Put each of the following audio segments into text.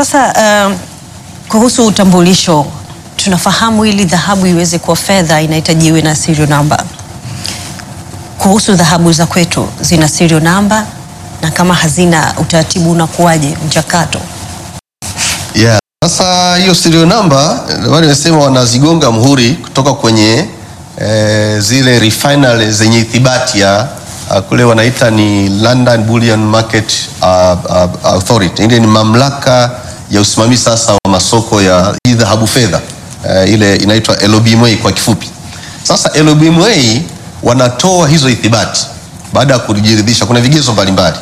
Sasa um, kuhusu utambulisho, tunafahamu ili dhahabu iweze kuwa fedha inahitaji iwe na serial number. Kuhusu dhahabu za kwetu zina serial number, na kama hazina utaratibu unakuwaje mchakato? Yeah. Sasa hiyo serial number wale wamesema wanazigonga muhuri kutoka kwenye eh, zile refinery zenye ithibati ya uh, kule wanaita ni London Bullion Market uh, uh, Authority. Ile ni mamlaka ya usimamizi sasa wa masoko ya hii dhahabu fedha uh, ile inaitwa LBMA kwa kifupi. Sasa LBMA wanatoa hizo ithibati baada ya kujiridhisha, kuna vigezo mbalimbali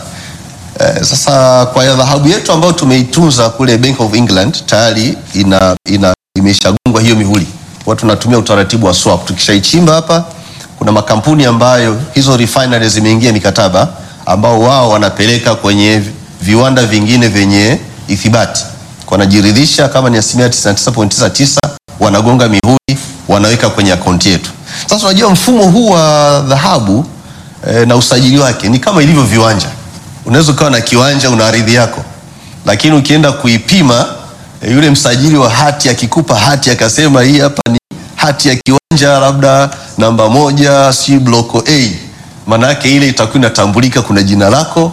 Eh, sasa kwa ya dhahabu yetu ambayo tumeitunza kule Bank of England tayari ina, ina imeshagongwa hiyo mihuri. Watu tunatumia utaratibu wa swap. Tukishaichimba hapa, kuna makampuni ambayo hizo refineries zimeingia mikataba ambao wao wanapeleka kwenye viwanda vingine vyenye ithibati, wanajiridhisha kama ni asilimia 99.99 wanagonga mihuri, wanaweka kwenye akaunti yetu. Sasa unajua mfumo huu wa dhahabu eh, na usajili wake ni kama ilivyo viwanja unaweza ukawa na kiwanja una ardhi yako, lakini ukienda kuipima e, yule msajili wa hati akikupa hati akasema hii hapa ni hati ya kiwanja labda namba moja si bloko A, maana yake ile itakuwa inatambulika, kuna jina lako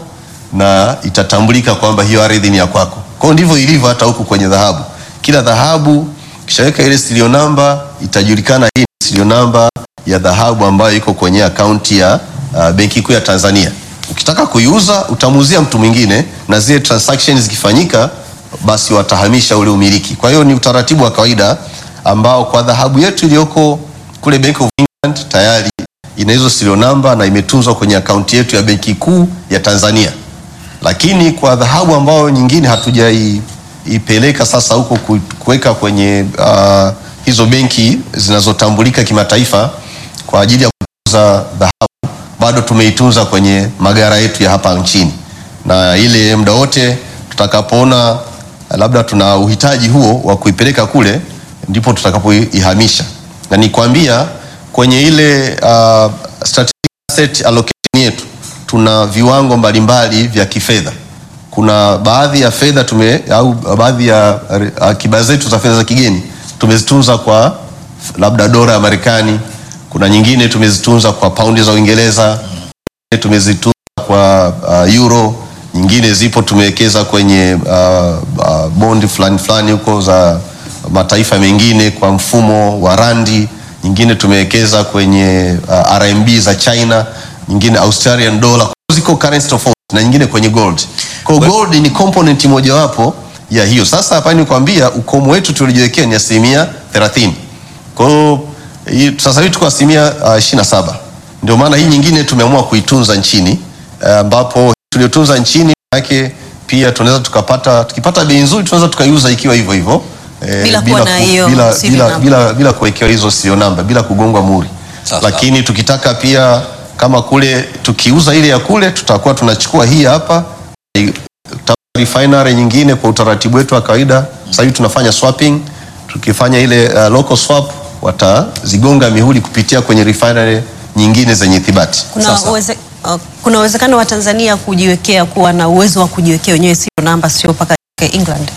na itatambulika kwamba hiyo ardhi ni ya kwako. Kwa hiyo ndivyo ilivyo hata huku kwenye dhahabu. Kila dhahabu kishaweka ile serial number itajulikana, hii ni serial number ya dhahabu ambayo iko kwenye akaunti ya uh, Benki Kuu ya Tanzania. Ukitaka kuiuza utamuuzia mtu mwingine, na zile transactions zikifanyika, basi watahamisha ule umiliki. Kwa hiyo ni utaratibu wa kawaida ambao kwa dhahabu yetu iliyoko kule Bank of England tayari ina hizo serial number na imetunzwa kwenye akaunti yetu ya Benki Kuu ya Tanzania. Lakini kwa dhahabu ambayo nyingine hatujaipeleka sasa huko ku- kuweka kwenye uh, hizo benki zinazotambulika kimataifa kwa ajili ya kuuza dhahabu bado tumeitunza kwenye magara yetu ya hapa nchini, na ile muda wote tutakapoona labda tuna uhitaji huo wa kuipeleka kule, ndipo tutakapoihamisha. Na nikwambia kwenye ile uh, strategic asset allocation yetu tuna viwango mbalimbali vya kifedha. Kuna baadhi ya fedha tume au baadhi ya akiba zetu za fedha za kigeni tumezitunza kwa labda dola ya Marekani kuna nyingine tumezitunza kwa paundi za Uingereza, tumezitunza kwa uh, euro, nyingine zipo tumewekeza kwenye uh, uh, bond fulani fulani huko za mataifa mengine kwa mfumo wa randi, nyingine tumewekeza kwenye uh, RMB za China, nyingine Australian dollar, ziko currency tofauti na nyingine kwenye gold. Kwa hiyo gold ni component mojawapo ya hiyo. Sasa hapa nikwambia ukomo wetu tulijiwekea ni asilimia 30. Kwa hiyo hii- sasa hivi tuko asilimia uh, ishirini na saba. Ndio maana hii nyingine tumeamua kuitunza nchini eh, ambapo tuliotunza nchini yake pia tunaweza tukapata tukipata bei nzuri tunaweza tukaiuza ikiwa hivyo hivyo eh, Bila kuwa na ku- hiyo bila, serial bila, number. bila, bila kuwekewa hizo serial number bila kugongwa muhuri. Sawa, Lakini tukitaka pia kama kule tukiuza ile ya kule tutakuwa tunachukua hii hapa i- ta- refinery nyingine kwa utaratibu wetu wa kawaida. Sasa hivi tunafanya swapping, tukifanya ile uh, local swap watazigonga mihuri kupitia kwenye refinery nyingine zenye ithibati. Kuna Sasa. uweze, uh, kuna uwezekano wa Tanzania kujiwekea kuwa na uwezo wa kujiwekea wenyewe serial number, sio mpaka England.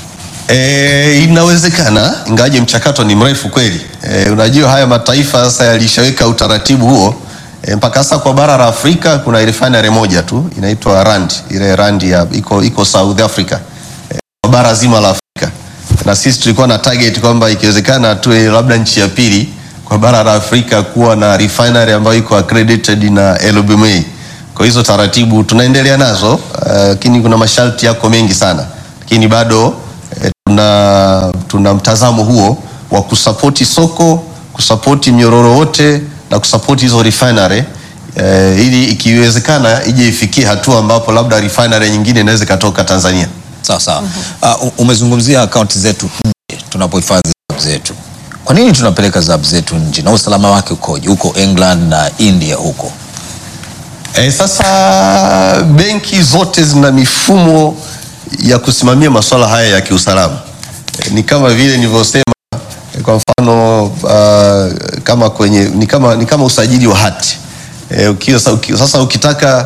E, inawezekana ingawaje mchakato ni mrefu kweli. E, unajua haya mataifa sasa yalishaweka utaratibu huo e, mpaka sasa kwa bara la Afrika kuna refinery moja tu inaitwa Rand, ile Rand ya iko, iko South Africa e, kwa bara zima la Afrika, na sisi tulikuwa na target kwamba ikiwezekana tuwe labda nchi ya pili kwa bara la Afrika kuwa na refinery ambayo iko accredited na LBMA. Kwa hizo taratibu tunaendelea nazo, lakini kuna masharti yako mengi sana, lakini bado eh, tuna, tuna mtazamo huo wa kusapoti soko, kusapoti mnyororo wote na kusapoti hizo refinery eh, ili ikiwezekana ije ifikie hatua ambapo labda refinery nyingine inaweza ikatoka Tanzania. Sawa sawa. Uh, umezungumzia akaunti zetu nje tunapohifadhi dhahabu zetu. Kwa nini tunapeleka dhahabu zetu nje na usalama wake ukoje huko England na India huko? E, sasa benki zote zina mifumo ya kusimamia masuala haya ya kiusalama. E, ni kama vile nilivyosema e, kwa mfano uh, kama kwenye ni kama, ni kama usajili wa hati e, ukiwa, sa- uki, sasa ukitaka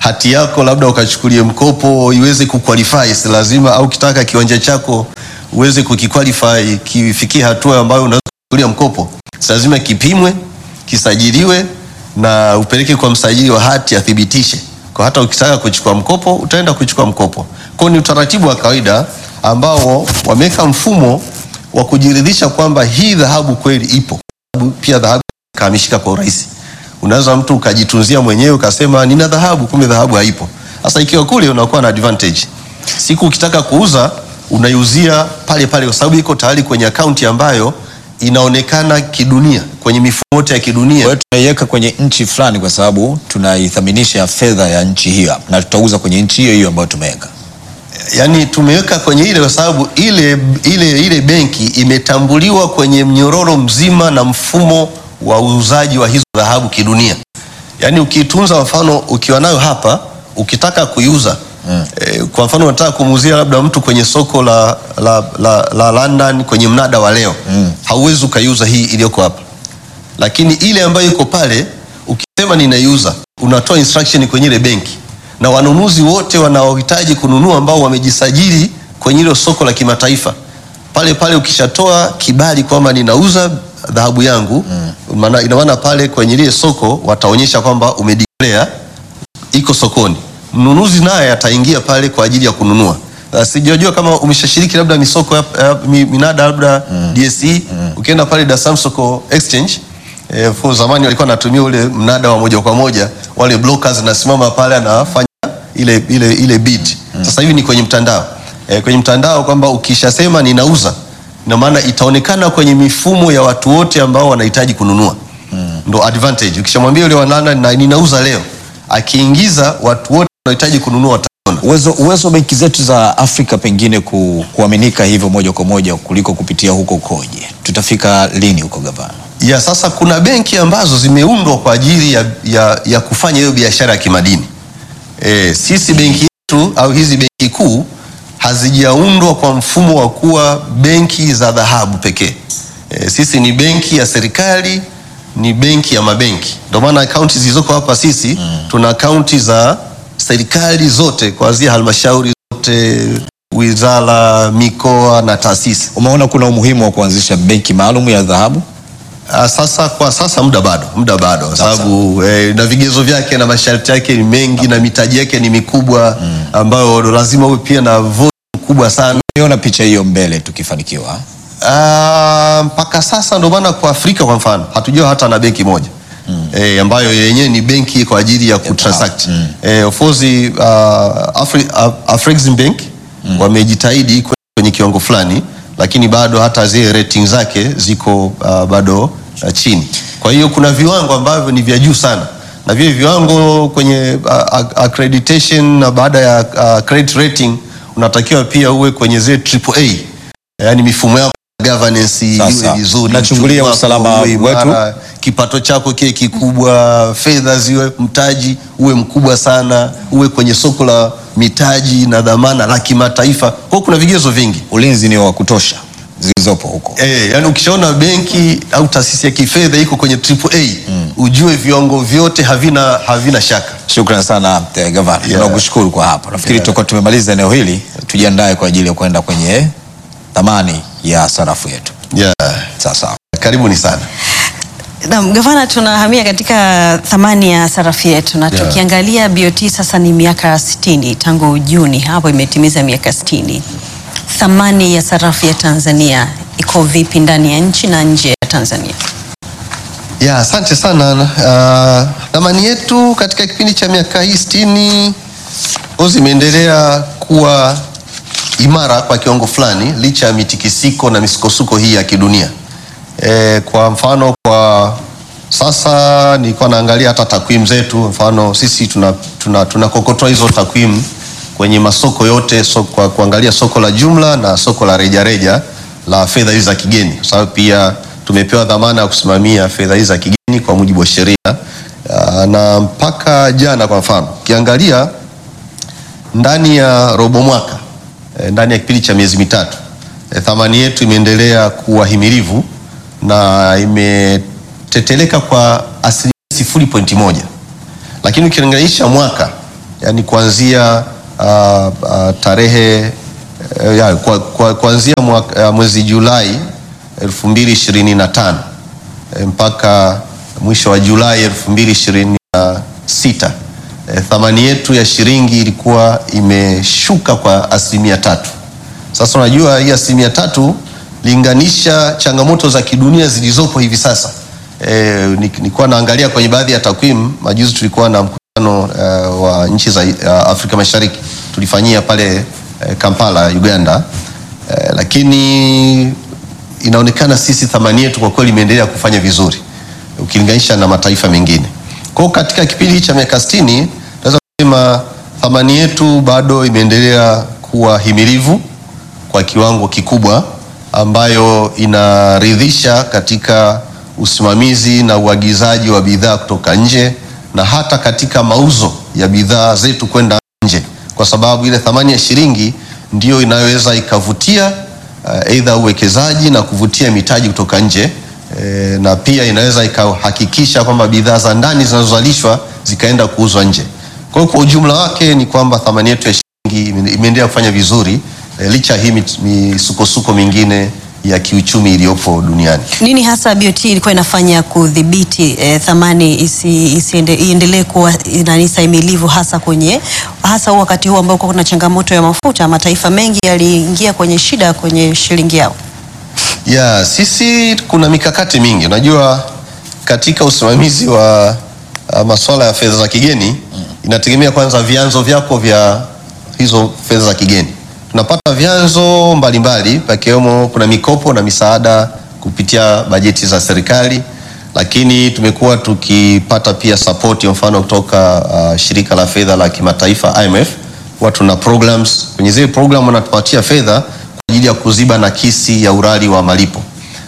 hati yako labda ukachukulie mkopo iweze kuqualify, si lazima au kitaka kiwanja chako uweze kukiqualify kifikie hatua ambayo unaweza kuchukulia mkopo, si lazima kipimwe, kisajiliwe na upeleke kwa msajili wa hati athibitishe. Kwa hata ukitaka kuchukua mkopo utaenda kuchukua mkopo. Kwa ni utaratibu wa kawaida ambao wameweka mfumo wa kujiridhisha kwamba hii dhahabu kweli ipo. Pia dhahabu kahamishika kwa urahisi. Unaweza mtu ukajitunzia mwenyewe ukasema nina dhahabu, kumbe dhahabu haipo. Sasa ikiwa kule unakuwa na advantage. Siku ukitaka kuuza unaiuzia pale pale, kwa sababu iko tayari kwenye akaunti ambayo inaonekana kidunia kwenye mifumo yote ya kidunia. Kwa hiyo tunaiweka kwenye nchi fulani kwa sababu tunaithaminisha fedha ya nchi hiyo na tutauza kwenye nchi hiyo hiyo ambayo tumeweka. Yaani tumeweka kwenye ile kwa sababu ile, ile, ile benki imetambuliwa kwenye mnyororo mzima na mfumo wa uuzaji wa hizo dhahabu kidunia. Yaani ukiitunza, mfano ukiwa nayo hapa ukitaka kuiuza mm. eh, kwa mfano unataka kumuuzia labda mtu kwenye soko la, la, la, la London kwenye mnada wa leo mm. hauwezi ukaiuza hii iliyoko hapa, lakini ile ambayo iko pale ukisema ninaiuza, unatoa instruction kwenye ile benki na wanunuzi wote wanaohitaji kununua ambao wamejisajili kwenye hilo soko la kimataifa pale pale, ukishatoa kibali kwamba ninauza dhahabu yangu mm. ina maana pale kwenye lile soko wataonyesha kwamba umedeclare iko sokoni, mnunuzi naye ataingia pale kwa ajili ya kununua. Uh, Sijajua kama umeshashiriki labda misoko ya, ya, mi- minada labda mm. DSE mm. ukienda pale Dar es Salaam Soko Exchange eh, for zamani walikuwa wanatumia ule mnada wa moja kwa moja, wale brokers nasimama pale anafanya ile, ile, ile bid mm. Sasa hivi ni kwenye mtandao eh, kwenye mtandao kwamba ukishasema ninauza, ina maana itaonekana kwenye mifumo ya watu wote ambao wanahitaji kununua mm. Ndo advantage ukishamwambia yule wanana na ninauza leo, akiingiza watu wote wanahitaji kununua wataona. Uwezo, uwezo wa benki zetu za Afrika pengine ku, kuaminika hivyo moja kwa moja kuliko kupitia huko ukoje? Tutafika lini huko gavana? ya sasa kuna benki ambazo zimeundwa kwa ajili ya, ya, ya kufanya hiyo biashara ya kimadini. E, sisi benki yetu au hizi benki kuu hazijaundwa kwa mfumo wa kuwa benki za dhahabu pekee. E, sisi ni benki ya serikali, ni benki ya mabenki. Ndio maana akaunti zilizoko hapa sisi mm. tuna akaunti za serikali zote kuanzia halmashauri zote, wizara, mikoa na taasisi. Umeona kuna umuhimu wa kuanzisha benki maalum ya dhahabu? Ah, Sasa kwa sasa muda bado, muda bado kwa Sasa. sababu eh, na vigezo vyake na masharti yake ni mengi na mitaji yake ni mikubwa ambayo lazima uwe pia na volume kubwa sana. Niona picha hiyo mbele tukifanikiwa. Ah, mpaka sasa ndio maana kwa Afrika kwa mfano hatujua hata na benki moja eh, ambayo yenyewe ni benki kwa ajili ya kutransact. Eh, of course uh, Afri, uh, Afrexim Bank wamejitahidi kwenye kiwango fulani, lakini bado hata zile rating zake ziko uh, bado uh, chini. Kwa hiyo kuna viwango ambavyo ni vya juu sana na vile viwango kwenye uh, ac- accreditation na baada ya uh, credit rating unatakiwa pia uwe kwenye zile triple A, yaani mifumo yako ya governance Sasa, iwe vizuri, nachungulia uchumi wako usalama uwe imara, wetu. kipato chako kiwe kikubwa, fedha ziwe, mtaji uwe mkubwa sana, uwe kwenye soko la mitaji na dhamana la kimataifa. Kwa hiyo kuna vigezo vingi. Ulinzi ni wa kutosha zilizopo huko. Eh, yani ukishaona benki au taasisi ya kifedha iko kwenye triple A, ujue viwango vyote havina havina shaka. Shukran sana eh, gavana, Yeah. tunakushukuru kwa hapo. Nafikiri Yeah. tutakuwa tumemaliza eneo hili, tujiandae kwa ajili ya kwenda kwenye thamani ya sarafu yetu. Yeah. Sasa Karibuni sana. Naam, gavana, tunahamia katika thamani ya sarafu yetu na Yeah. tukiangalia BOT sasa ni miaka 60 tangu Juni hapo imetimiza miaka 60. Thamani ya sarafu ya Tanzania iko vipi ndani ya nchi na nje ya Tanzania? Ya, asante sana. Uh, thamani yetu katika kipindi cha miaka hii sitini ozi imeendelea kuwa imara kwa kiwango fulani licha ya mitikisiko na misukosuko hii ya kidunia. E, kwa mfano kwa sasa nilikuwa naangalia hata takwimu zetu, mfano sisi tuna, tuna, tunakokotoa hizo takwimu kwenye masoko yote so, kwa kuangalia soko la jumla na soko la rejareja la fedha hizi za kigeni, kwa sababu pia tumepewa dhamana ya kusimamia fedha hizi za kigeni kwa mujibu wa sheria. Ah, na mpaka jana kwa mfano ukiangalia ndani ya robo mwaka eh, ndani ya kipindi cha miezi mitatu eh, thamani yetu imeendelea kuwa himilivu na imeteteleka kwa asilimia sifuri pointi moja, lakini ukilinganisha mwaka yani kuanzia uh, uh, tarehe uh, ya, kwa, kwa, kuanzia mwaka, uh, mwezi Julai 2025 eh, mpaka mwisho wa Julai 2026 eh, thamani yetu ya shilingi ilikuwa imeshuka kwa asilimia tatu. Sasa unajua hii asilimia tatu linganisha changamoto za kidunia zilizopo hivi sasa. E, nilikuwa naangalia kwenye baadhi ya takwimu. Majuzi tulikuwa na mkutano uh, wa nchi za uh, Afrika Mashariki tulifanyia pale uh, Kampala, Uganda. Uh, lakini inaonekana sisi thamani yetu kwa kweli imeendelea kufanya vizuri ukilinganisha na mataifa mengine. Kwa hiyo katika kipindi cha miaka 60 naweza kusema thamani yetu bado imeendelea kuwa himilivu kwa kiwango kikubwa ambayo inaridhisha katika usimamizi na uagizaji wa bidhaa kutoka nje na hata katika mauzo ya bidhaa zetu kwenda nje, kwa sababu ile thamani ya shilingi ndiyo inayoweza ikavutia aidha uh, uwekezaji na kuvutia mitaji kutoka nje e, na pia inaweza ikahakikisha kwamba bidhaa za ndani zinazozalishwa zikaenda kuuzwa nje. Kwa hiyo kwa ujumla wake ni kwamba thamani yetu ya shilingi imeendelea kufanya vizuri e, licha hii misukosuko mingine ya kiuchumi iliyopo duniani. Nini hasa BOT ilikuwa inafanya kudhibiti eh, thamani isi, isiende, iendelee kuwa nani stahimilivu hasa kwenye hasa wakati huu ambao kuna changamoto ya mafuta, mataifa mengi yaliingia kwenye shida kwenye shilingi yao? Ya, sisi kuna mikakati mingi. Unajua katika usimamizi wa uh, masuala ya fedha za kigeni inategemea kwanza vyanzo vyako vya hizo fedha za kigeni tunapata vyanzo mbalimbali pakiwemo kuna mikopo na misaada kupitia bajeti za serikali, lakini tumekuwa tukipata pia support ya mfano kutoka uh, shirika la fedha la kimataifa IMF. Huwa tuna programs kwenye zile program wanatupatia fedha kwa ajili ya kuziba nakisi ya urari wa malipo.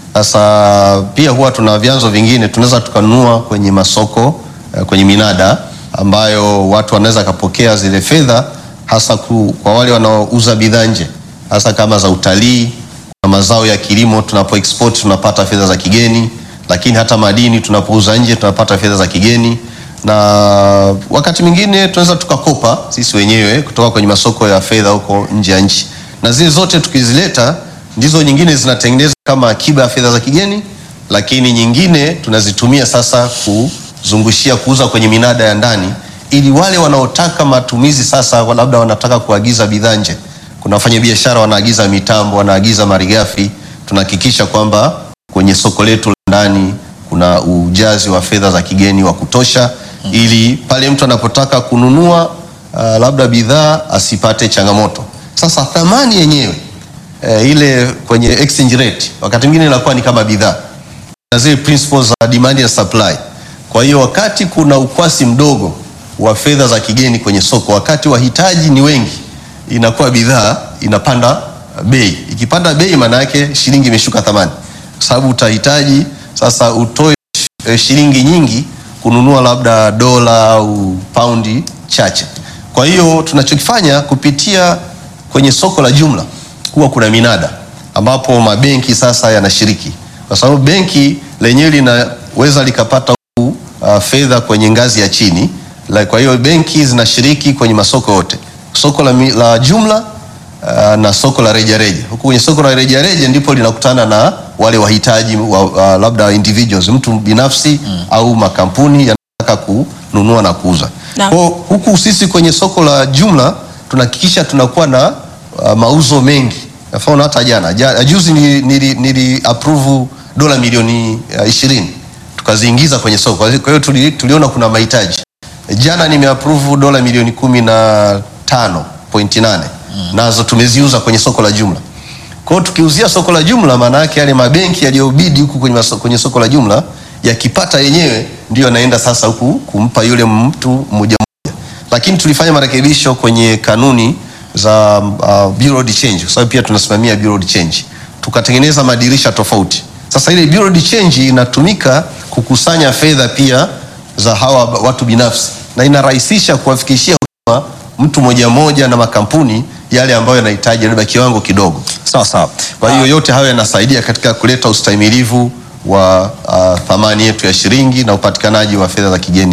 Sasa pia huwa tuna vyanzo vingine tunaweza tukanunua kwenye masoko uh, kwenye minada ambayo watu wanaweza kapokea zile fedha hasa ku, kwa wale wanaouza bidhaa nje hasa kama za utalii na mazao ya kilimo, tunapo export tunapata fedha za kigeni, lakini hata madini tunapouza nje tunapata fedha za kigeni, na wakati mwingine tunaweza tukakopa sisi wenyewe kutoka kwenye masoko ya fedha huko nje ya nchi, na zile zote tukizileta ndizo nyingine zinatengeneza kama akiba ya fedha za kigeni, lakini nyingine tunazitumia sasa kuzungushia kuuza kwenye minada ya ndani ili wale wanaotaka matumizi sasa, labda wanataka kuagiza bidhaa nje, kuna wafanyabiashara wanaagiza mitambo, wanaagiza malighafi, tunahakikisha kwamba kwenye soko letu la ndani kuna ujazi wa fedha za kigeni wa kutosha, ili pale mtu anapotaka kununua uh, labda bidhaa asipate changamoto. Sasa thamani yenyewe uh, ile kwenye exchange rate wakati mwingine inakuwa ni kama bidhaa na zile principles za demand and supply. Kwa hiyo wakati kuna ukwasi mdogo wa fedha za kigeni kwenye soko, wakati wahitaji ni wengi, inakuwa bidhaa inapanda bei. Ikipanda bei, maana yake shilingi imeshuka thamani, kwa sababu utahitaji sasa utoe shilingi nyingi kununua labda dola au paundi chache. Kwa hiyo tunachokifanya kupitia kwenye soko la jumla, huwa kuna minada ambapo mabenki sasa yanashiriki, kwa sababu benki lenyewe linaweza likapata uh, fedha kwenye ngazi ya chini la, kwa hiyo benki zinashiriki kwenye masoko yote, soko la, la jumla uh, na soko la rejareja. Huku kwenye soko la rejareja ndipo linakutana na wale wahitaji wa, uh, labda individuals, mtu binafsi mm. au makampuni yanataka kununua na kuuza. Na. Kwa huku sisi kwenye soko la jumla tunahakikisha tunakuwa na uh, mauzo mengi. Mfano hata jana ja, juzi nili, nili, nili approve dola milioni uh, ishirini tukaziingiza kwenye soko. Kwa hiyo tuli, tuliona kuna mahitaji Jana nimeapprove dola milioni kumi na tano pointi nane mm. nazo tumeziuza kwenye soko la jumla. Kwa hiyo tukiuzia soko la jumla, maana yake yale mabenki yaliyobidi huku kwenye, kwenye soko la jumla yakipata yenyewe ndio yanaenda sasa huku kumpa yule mtu mmoja mmoja, lakini tulifanya marekebisho kwenye kanuni za uh, bureau de change, kwa sababu pia tunasimamia bureau de change, tukatengeneza madirisha tofauti. Sasa ile bureau de change inatumika kukusanya fedha pia za hawa watu binafsi na inarahisisha kuwafikishia huduma mtu moja moja na makampuni yale ambayo yanahitaji labda kiwango kidogo. Sawa sawa. Kwa hiyo yote hayo yanasaidia katika kuleta ustahimilivu wa uh, thamani yetu ya shilingi na upatikanaji wa fedha za kigeni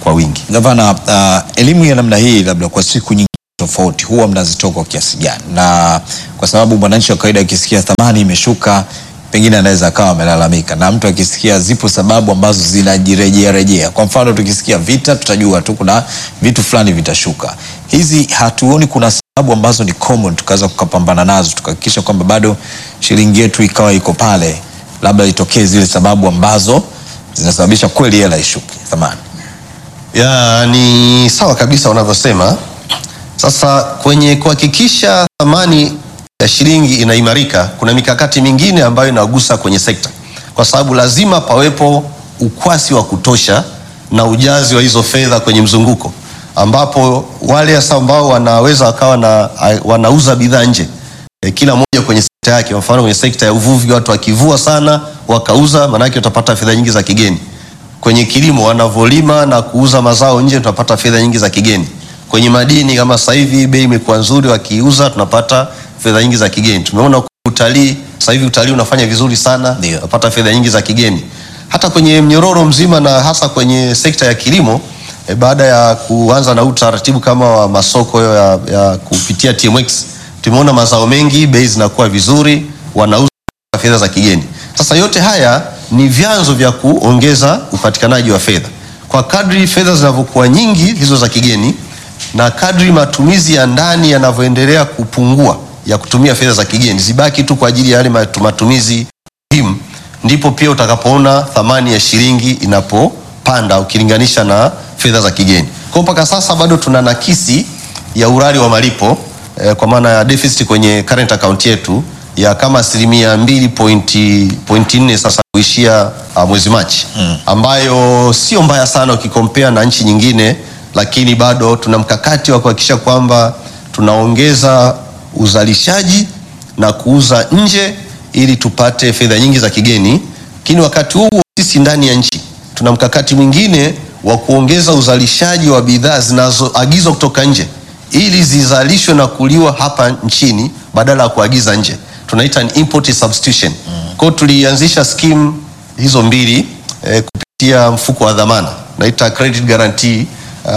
kwa wingi. Gavana, uh, elimu ya namna hii labda kwa siku nyingi tofauti huwa mnazitoa kwa kiasi gani? Na kwa sababu mwananchi wa kawaida akisikia thamani imeshuka, pengine anaweza akawa amelalamika, na mtu akisikia zipo sababu ambazo zinajirejea rejea. Kwa mfano tukisikia vita, tutajua tu kuna vitu fulani vitashuka. Hizi hatuoni kuna sababu ambazo ni common, tukaweza kukapambana nazo tukahakikisha kwamba bado shilingi yetu ikawa iko pale, labda itokee zile sababu ambazo zinasababisha kweli hela ishuke thamani. Ya, ni sawa kabisa unavyosema. Sasa kwenye kuhakikisha thamani ya shilingi inaimarika, kuna mikakati mingine ambayo inagusa kwenye sekta, kwa sababu lazima pawepo ukwasi wa kutosha na ujazi wa hizo fedha kwenye mzunguko, ambapo wale hasa ambao wanaweza wakawa na, wanauza bidhaa nje e, kila mmoja kwenye sekta yake. Kwa mfano kwenye sekta ya uvuvi, watu wakivua sana wakauza, maanake utapata fedha nyingi za kigeni kwenye kilimo wanavyolima na kuuza mazao nje tunapata fedha nyingi za kigeni. Kwenye madini kama sasa hivi bei imekuwa nzuri, wakiuza tunapata fedha nyingi za kigeni. Tumeona utalii, sasa hivi utalii unafanya vizuri sana, Ndio. tunapata fedha nyingi za kigeni. Hata kwenye mnyororo mzima na hasa kwenye sekta ya kilimo e, baada ya kuanza na utaratibu kama wa masoko ya, ya kupitia TMX tumeona mazao mengi bei zinakuwa vizuri, wanauza fedha za kigeni. Sasa yote haya ni vyanzo vya kuongeza upatikanaji wa fedha. Kwa kadri fedha zinavyokuwa nyingi hizo za kigeni na kadri matumizi ya ndani yanavyoendelea kupungua ya kutumia fedha za kigeni zibaki tu kwa ajili ya yale matu- matumizi muhimu, ndipo pia utakapoona thamani ya shilingi inapopanda ukilinganisha na fedha za kigeni. Kwa mpaka sasa bado tuna nakisi ya urari wa malipo eh, kwa maana ya deficit kwenye current account yetu ya kama asilimia mbili pointi, pointi nne sasa kuishia uh, mwezi Machi ambayo sio mbaya sana ukikompea na nchi nyingine, lakini bado tuna mkakati wa kuhakikisha kwamba tunaongeza uzalishaji na kuuza nje ili tupate fedha nyingi za kigeni, lakini wakati huo sisi ndani ya nchi tuna mkakati mwingine wa kuongeza uzalishaji wa bidhaa zinazoagizwa kutoka nje ili zizalishwe na kuliwa hapa nchini badala ya kuagiza nje. Tunaita ni import substitution. Kwa hiyo tulianzisha scheme hizo mbili eh, kupitia mfuko wa dhamana naita credit guarantee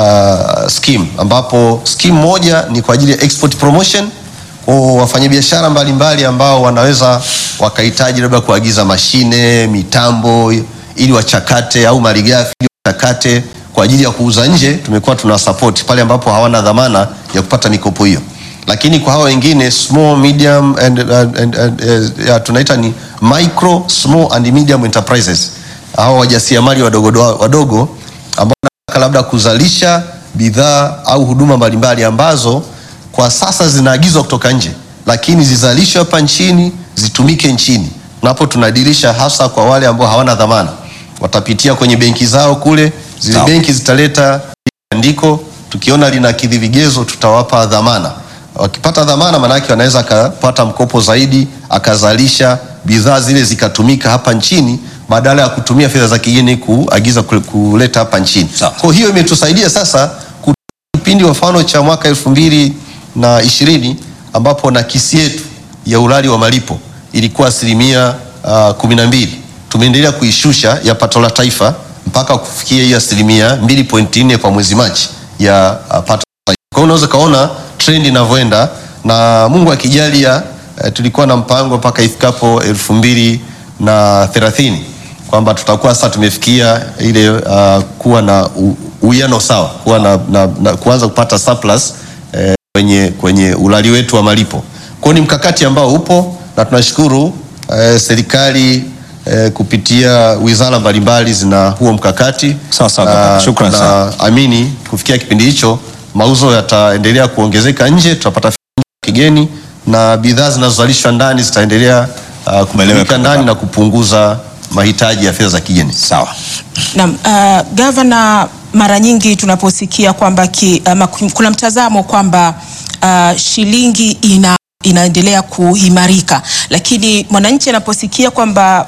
uh, scheme, ambapo scheme moja ni kwa ajili ya export promotion kwa wafanyabiashara mbalimbali ambao wanaweza wakahitaji labda kuagiza mashine, mitambo ili wachakate au malighafi ili wachakate kwa ajili ya kuuza nje. Tumekuwa tuna support pale ambapo hawana dhamana ya kupata mikopo hiyo, lakini kwa hao wengine small medium and, and, and, and, uh, ya, tunaita ni micro small and medium enterprises, hao wajasiriamali wadogo wadogo ambao wanataka labda kuzalisha bidhaa au huduma mbalimbali ambazo kwa sasa zinaagizwa kutoka nje, lakini zizalishwe hapa nchini zitumike nchini. Napo tunadirisha hasa kwa wale ambao hawana dhamana, watapitia kwenye benki zao kule, zile Sawa. benki zitaleta andiko, tukiona linakidhi vigezo tutawapa dhamana. Wakipata dhamana, maanake wanaweza akapata mkopo zaidi, akazalisha bidhaa zile zikatumika hapa nchini badala ya kutumia fedha za kigeni kuagiza kule- kuleta hapa nchini. Sawa. Kwa hiyo imetusaidia sasa ku- kipindi kwa mfano cha mwaka elfu mbili na ishirini ambapo nakisi yetu ya urari wa malipo ilikuwa asilimia uh, kumi na mbili tumeendelea kuishusha ya pato la taifa mpaka kufikia hiyo asilimia mbili pointi nne kwa mwezi Machi ya uh, pato la taifa. Kwa hiyo unaweza ukaona trend inavyoenda na Mungu akijalia, uh, tulikuwa na mpango mpaka ifikapo elfu mbili na thelathini kwamba tutakuwa sasa tumefikia ile uh, kuwa na u- uwiano sawa, kuwa na, na, na kuanza kupata surplus eh, kwenye, kwenye ulali wetu wa malipo. Kwa hiyo ni mkakati ambao upo na tunashukuru eh, serikali eh, kupitia wizara mbalimbali zina huo mkakati. Sawa sawa, Na- kaka. Shukrani na sana. amini kufikia kipindi hicho mauzo yataendelea kuongezeka nje, tutapata fedha kigeni na bidhaa zinazozalishwa ndani zitaendelea uh, kumeleweka ndani na kupunguza mahitaji ya fedha za kigeni. Sawa. Naam, uh, gavana, mara nyingi tunaposikia kwamba ki, ama kuna mtazamo kwamba uh, shilingi ina, inaendelea kuimarika, lakini mwananchi anaposikia kwamba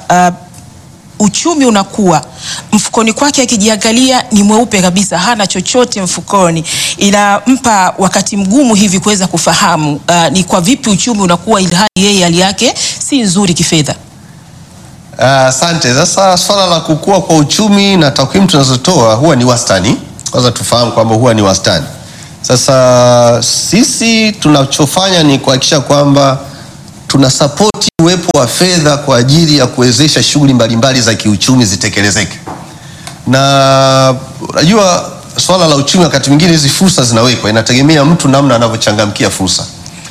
uh, uchumi unakuwa mfukoni kwake akijiangalia ni mweupe kabisa, hana chochote mfukoni, inampa wakati mgumu hivi kuweza kufahamu uh, ni kwa vipi uchumi unakuwa ilhali yeye hali yake si nzuri kifedha. Ah, Asante. Sasa swala la kukua kwa uchumi na takwimu tunazotoa huwa ni wastani kwanza tufahamu kwamba huwa ni wastani. Sasa sisi tunachofanya ni kuhakikisha kwamba tuna sapoti uwepo wa fedha kwa ajili ya kuwezesha shughuli mbalimbali za kiuchumi zitekelezeke, na unajua swala la uchumi wakati mwingine hizi fursa zinawekwa, inategemea mtu namna anavyochangamkia fursa.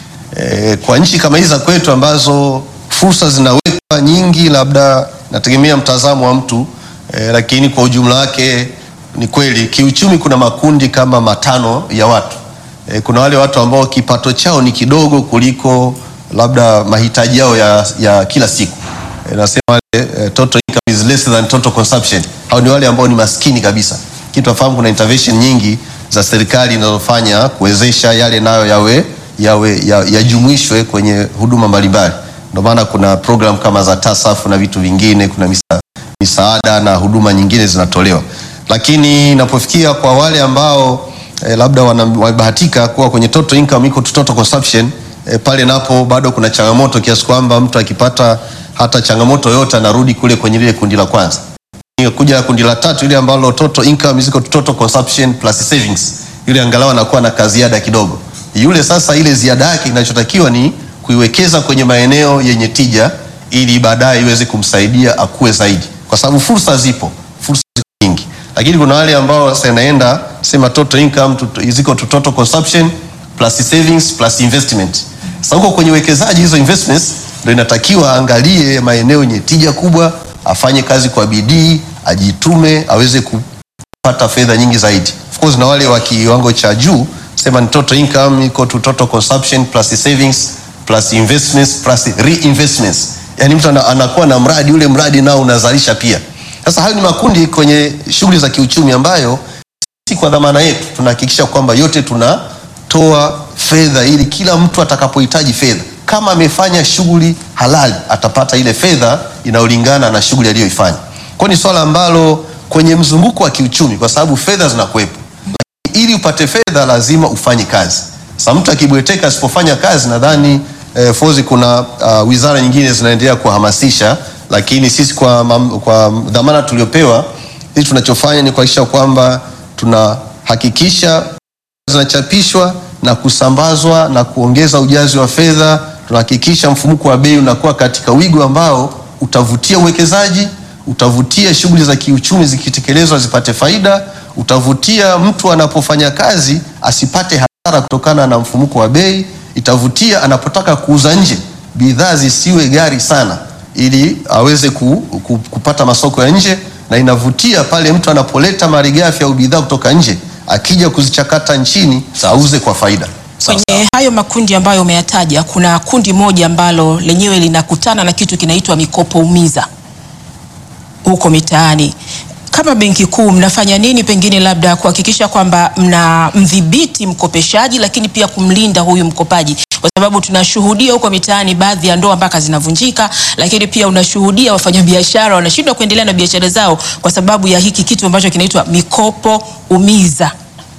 E, kwa nchi kama hizi za kwetu ambazo fursa zinawekwa nyingi, labda nategemea mtazamo wa mtu e, lakini kwa ujumla wake ni kweli kiuchumi kuna makundi kama matano ya watu e, kuna wale watu ambao kipato chao ni kidogo kuliko labda mahitaji yao ya, ya kila siku e, nasema wale e, total income is less than total consumption. Hao ni wale ambao ni maskini kabisa. Kitu nafahamu kuna intervention nyingi za serikali zinazofanya kuwezesha yale nayo yawe yawe yajumuishwe kwenye huduma mbalimbali. Ndio maana kuna program kama za TASAF na vitu vingine, kuna misa, misaada na huduma nyingine zinatolewa, lakini inapofikia kwa wale ambao eh, labda wamebahatika kuwa kwenye total income iko to total consumption eh, pale napo bado kuna changamoto kiasi kwamba mtu akipata hata changamoto yote anarudi kule kwenye lile kundi la kwanza kuja kundi la tatu ile ambalo total income ziko to total consumption plus savings, yule angalau anakuwa na kaziada kidogo yule sasa, ile ziada yake inachotakiwa ni kuiwekeza kwenye maeneo yenye tija, ili baadaye iweze kumsaidia akue zaidi, kwa sababu fursa zipo, fursa ziko nyingi, lakini kuna wale ambao sasa inaenda sema total income ziko to total consumption plus savings plus investment. Sasa huko kwenye uwekezaji, hizo investments ndio inatakiwa angalie maeneo yenye tija kubwa, afanye kazi kwa bidii, ajitume, aweze kupata fedha nyingi zaidi. Of course na wale wa kiwango cha juu sema ni total income equal to total consumption plus savings plus investments plus reinvestments. Yani mtu anakuwa na mradi, ule mradi nao unazalisha pia. Sasa hayo ni makundi kwenye shughuli za kiuchumi ambayo sisi kwa dhamana yetu tunahakikisha kwamba yote tunatoa fedha ili kila mtu atakapohitaji fedha, kama amefanya shughuli halali, atapata ile fedha inayolingana na shughuli aliyoifanya. Kwa ni swala ambalo kwenye mzunguko wa kiuchumi, kwa sababu fedha zinakuwepo ili upate fedha lazima ufanye kazi. Sasa mtu akibweteka asipofanya kazi, nadhani eh, fozi kuna uh, wizara nyingine zinaendelea kuhamasisha, lakini sisi kwa, mam, kwa dhamana tuliopewa sisi tunachofanya ni kuhakikisha kwamba tunahakikisha zinachapishwa na kusambazwa na kuongeza ujazi wa fedha. Tunahakikisha mfumuko wa bei unakuwa katika wigo ambao utavutia uwekezaji, utavutia shughuli za kiuchumi zikitekelezwa zipate faida utavutia mtu anapofanya kazi asipate hasara kutokana na mfumuko wa bei. Itavutia anapotaka kuuza nje bidhaa zisiwe ghali sana, ili aweze ku, ku, kupata masoko ya nje, na inavutia pale mtu anapoleta malighafi au bidhaa kutoka nje akija kuzichakata nchini auze kwa faida. Kwenye hayo makundi ambayo umeyataja, kuna kundi moja ambalo lenyewe linakutana na kitu kinaitwa mikopo umiza huko mitaani kama Benki Kuu mnafanya nini pengine labda kuhakikisha kwamba mnamdhibiti mkopeshaji, lakini pia kumlinda huyu mkopaji, kwa sababu tunashuhudia huko mitaani baadhi ya ndoa mpaka zinavunjika, lakini pia unashuhudia wafanyabiashara wanashindwa kuendelea na biashara zao kwa sababu ya hiki kitu ambacho kinaitwa mikopo umiza.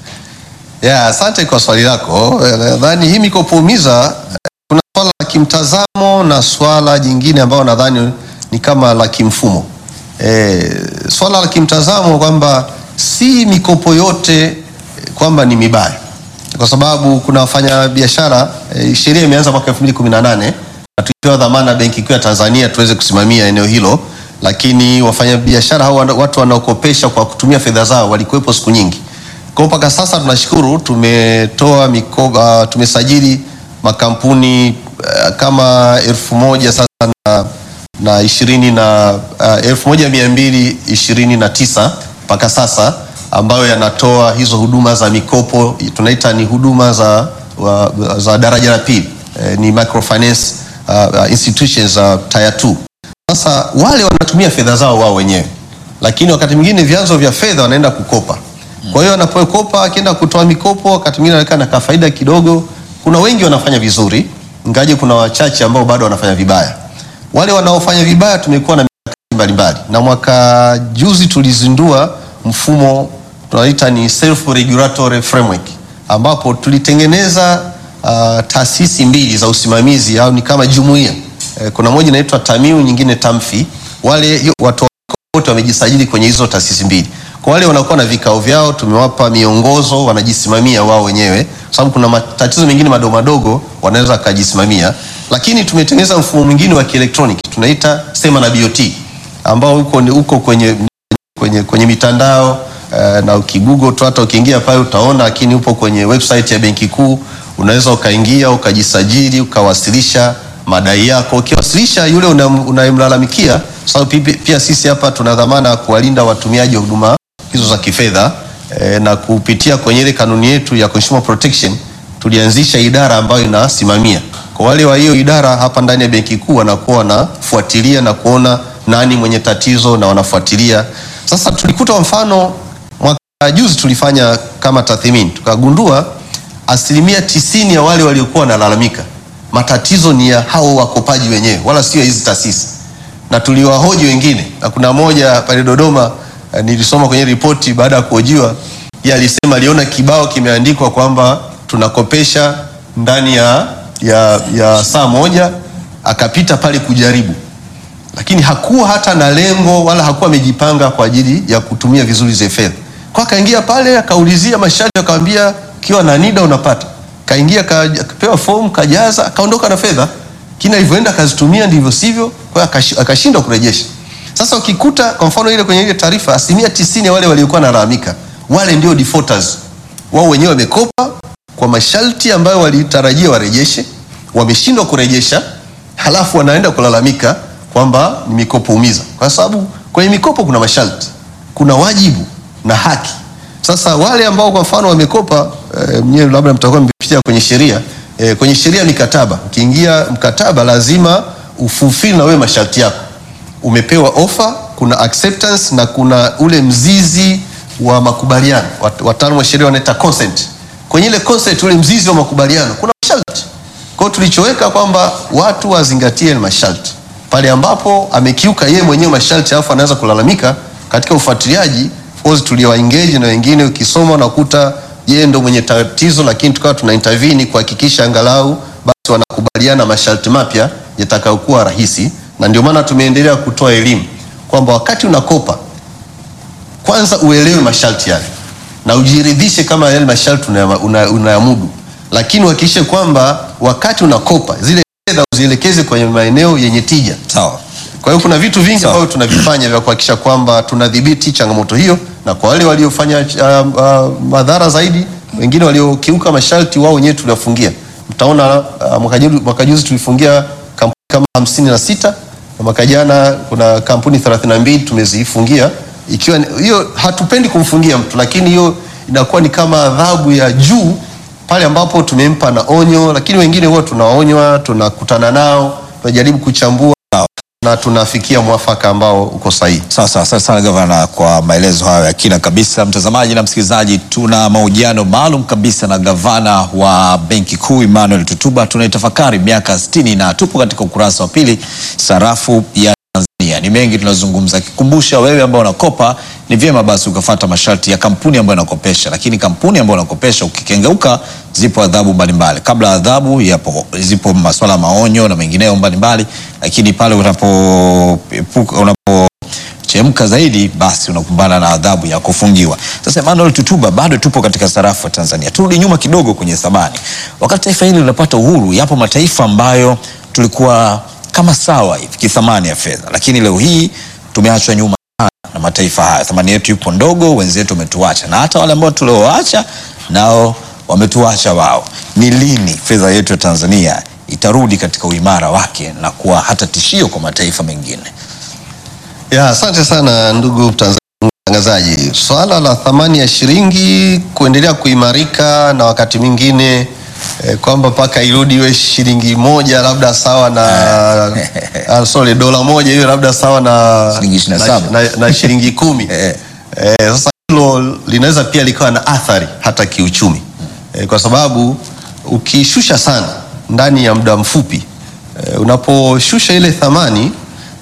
Yeah, asante kwa swali lako. Nadhani hii mikopo umiza kuna swala la kimtazamo na swala jingine ambayo nadhani ni kama la kimfumo. E, swala la kimtazamo kwamba si mikopo yote kwamba ni mibaya, kwa sababu kuna wafanya biashara e, sheria imeanza mwaka 2018 na tulipewa dhamana Benki Kuu ya Tanzania tuweze kusimamia eneo hilo, lakini wafanya biashara hao watu wanaokopesha kwa kutumia fedha zao walikuwepo siku nyingi. Kwa mpaka sasa tunashukuru tumetoa mikoba, tumesajili makampuni uh, kama elfu moja sasa na na ishirini na uh, elfu moja mia mbili ishirini na tisa mpaka sasa ambayo yanatoa hizo huduma za mikopo tunaita ni huduma za, wa, za daraja la pili eh, ni microfinance uh, institutions za uh, tier 2. Sasa wale wanatumia fedha zao wao wenyewe, lakini wakati mwingine vyanzo vya fedha wanaenda kukopa. Kwa hiyo anapokopa akienda kutoa mikopo, wakati mwingine anaweka na kafaida kidogo. Kuna wengi wanafanya vizuri, ingaje kuna wachache ambao bado wanafanya vibaya wale wanaofanya vibaya tumekuwa na mikakati mbalimbali, na mwaka juzi tulizindua mfumo tunaita ni self regulatory framework, ambapo tulitengeneza uh, taasisi mbili za usimamizi au ni kama jumuiya e, kuna moja inaitwa Tamiu, nyingine Tamfi. Wale watu wote wamejisajili kwenye hizo taasisi mbili. Kwa wale wanakuwa na vikao vyao, tumewapa miongozo, wanajisimamia wao wenyewe, kwa sababu kuna matatizo mengine madogo madogo wanaweza wakajisimamia, lakini tumetengeneza mfumo mwingine wa kielektroniki tunaita Sema na BOT ambao uko, uko kwenye, kwenye, kwenye mitandao uh, na ukigugo tu hata ukiingia pale utaona, lakini upo kwenye website ya Benki Kuu, unaweza ukaingia ukajisajili ukawasilisha madai yako. Ukiwasilisha yule unayemlalamikia, sababu pia, pia sisi hapa tuna dhamana ya kuwalinda watumiaji wa huduma hizo za kifedha e, na kupitia kwenye ile kanuni yetu ya Consumer Protection tulianzisha idara ambayo inasimamia kwa wale wa hiyo idara hapa ndani ya Benki Kuu wanakuwa wanafuatilia na kuona nani mwenye tatizo na wanafuatilia. Sasa tulikuta mfano mwaka juzi tulifanya kama tathmini tukagundua asilimia tisini ya wale waliokuwa wanalalamika matatizo ni ya hao wakopaji wenyewe, wala sio hizi taasisi, na tuliwahoji wengine, na kuna moja pale Dodoma eh, nilisoma kwenye ripoti baada ya kuhojiwa, yeye alisema aliona kibao kimeandikwa kwamba tunakopesha ndani ya, ya, ya saa moja, akapita pale kujaribu, lakini hakuwa hata na lengo wala hakuwa amejipanga kwa ajili ya kutumia vizuri zile fedha, kwa akaingia pale akaulizia masharti, akamwambia ukiwa na NIDA unapata kaingia kapewa fomu kajaza akaondoka na fedha, kina alivyoenda akazitumia ndivyo sivyo, kwa hiyo akashindwa kurejesha. Sasa ukikuta kwa mfano ile kwenye ile taarifa, asilimia tisini ya wale waliokuwa nalalamika wale ndio defaulters, wao wenyewe wamekopa kwa masharti ambayo walitarajia warejeshe, wameshindwa kurejesha, halafu wanaenda kulalamika kwamba ni mikopo umiza, kwa sababu kwenye mikopo kuna masharti, kuna wajibu na haki. Sasa wale ambao kwa mfano wamekopa e, mnyewe labda mtakuwa mmepitia kwenye sheria e, kwenye sheria mikataba, ukiingia mkataba lazima ufulfill na wewe masharti yako. Umepewa ofa, kuna acceptance na kuna ule mzizi wa makubaliano, wataalamu wa sheria wanaita consent. Kwenye ile consent, ule mzizi wa makubaliano kuna masharti. Kwa hiyo tulichoweka kwamba watu wazingatie masharti, pale ambapo amekiuka yeye mwenyewe masharti alafu anaweza kulalamika katika ufuatiliaji tuliwa engage na wengine, ukisoma unakuta yeye ndo mwenye tatizo, lakini tukawa tuna intervene kuhakikisha angalau basi wanakubaliana masharti mapya yatakayokuwa rahisi, na ndio maana tumeendelea kutoa elimu kwamba wakati unakopa kwanza uelewe masharti yale na ujiridhishe kama yale masharti unayamudu, una, una lakini uhakikishe kwamba wakati unakopa zile fedha uzielekeze kwenye maeneo yenye tija. Sawa. Kwa hiyo kuna vitu vingi ambavyo tunavifanya vya kuhakikisha kwamba tunadhibiti changamoto hiyo, na kwa wale waliofanya uh, uh, madhara zaidi, wengine waliokiuka masharti, wao wenyewe tuliwafungia. Mtaona uh, mwaka juzi tulifungia kampuni kama hamsini na sita na mwaka jana kuna kampuni 32 tumezifungia, ikiwa hiyo, hatupendi kumfungia mtu, lakini hiyo inakuwa ni kama adhabu ya juu pale ambapo tumempa na onyo, lakini wengine huwa tunaonywa, tunakutana nao, tunajaribu kuchambua na tunafikia mwafaka ambao uko sahihi. Sawa sawa, asante sana gavana kwa maelezo hayo ya kina kabisa. Mtazamaji na msikilizaji, tuna mahojiano maalum kabisa na gavana wa Benki Kuu Emmanuel Tutuba. Tunaitafakari miaka 60 na tupo katika ukurasa wa pili, sarafu ya Tanzania. Ni mengi tunazungumza, kikumbusha wewe ambao unakopa ni vyema basi ukafuata masharti ya kampuni ambayo inakopesha, lakini kampuni ambayo inakopesha ukikengeuka, zipo adhabu mbalimbali. Kabla ya adhabu yapo, zipo masuala maonyo na mengineyo mbalimbali, lakini pale unapo unapochemka zaidi, basi unakumbana na adhabu ya kufungiwa. Sasa Emmanuel Tutuba, bado tupo katika sarafu ya Tanzania. Turudi nyuma kidogo kwenye thamani. Wakati taifa hili linapata uhuru, yapo mataifa ambayo tulikuwa kama sawa hivi kithamani ya fedha, lakini leo hii tumeachwa nyuma na mataifa haya. Thamani yetu yupo ndogo, wenzetu wametuacha, na hata wale ambao tulioacha nao wametuacha wao. Ni lini fedha yetu ya Tanzania itarudi katika uimara wake na kuwa hata tishio kwa mataifa mengine? Ya, asante sana ndugu mtangazaji. Swala la thamani ya shilingi kuendelea kuimarika na wakati mwingine eh, kwamba mpaka irudi iwe shilingi moja labda sawa na uh, sorry dola moja iwe labda sawa na Shilingi ishirini na na, saba. na, na shilingi kumi Eh. eh, sasa hilo linaweza pia likawa na athari hata kiuchumi eh, kwa sababu ukishusha sana ndani ya muda mfupi eh, unaposhusha ile thamani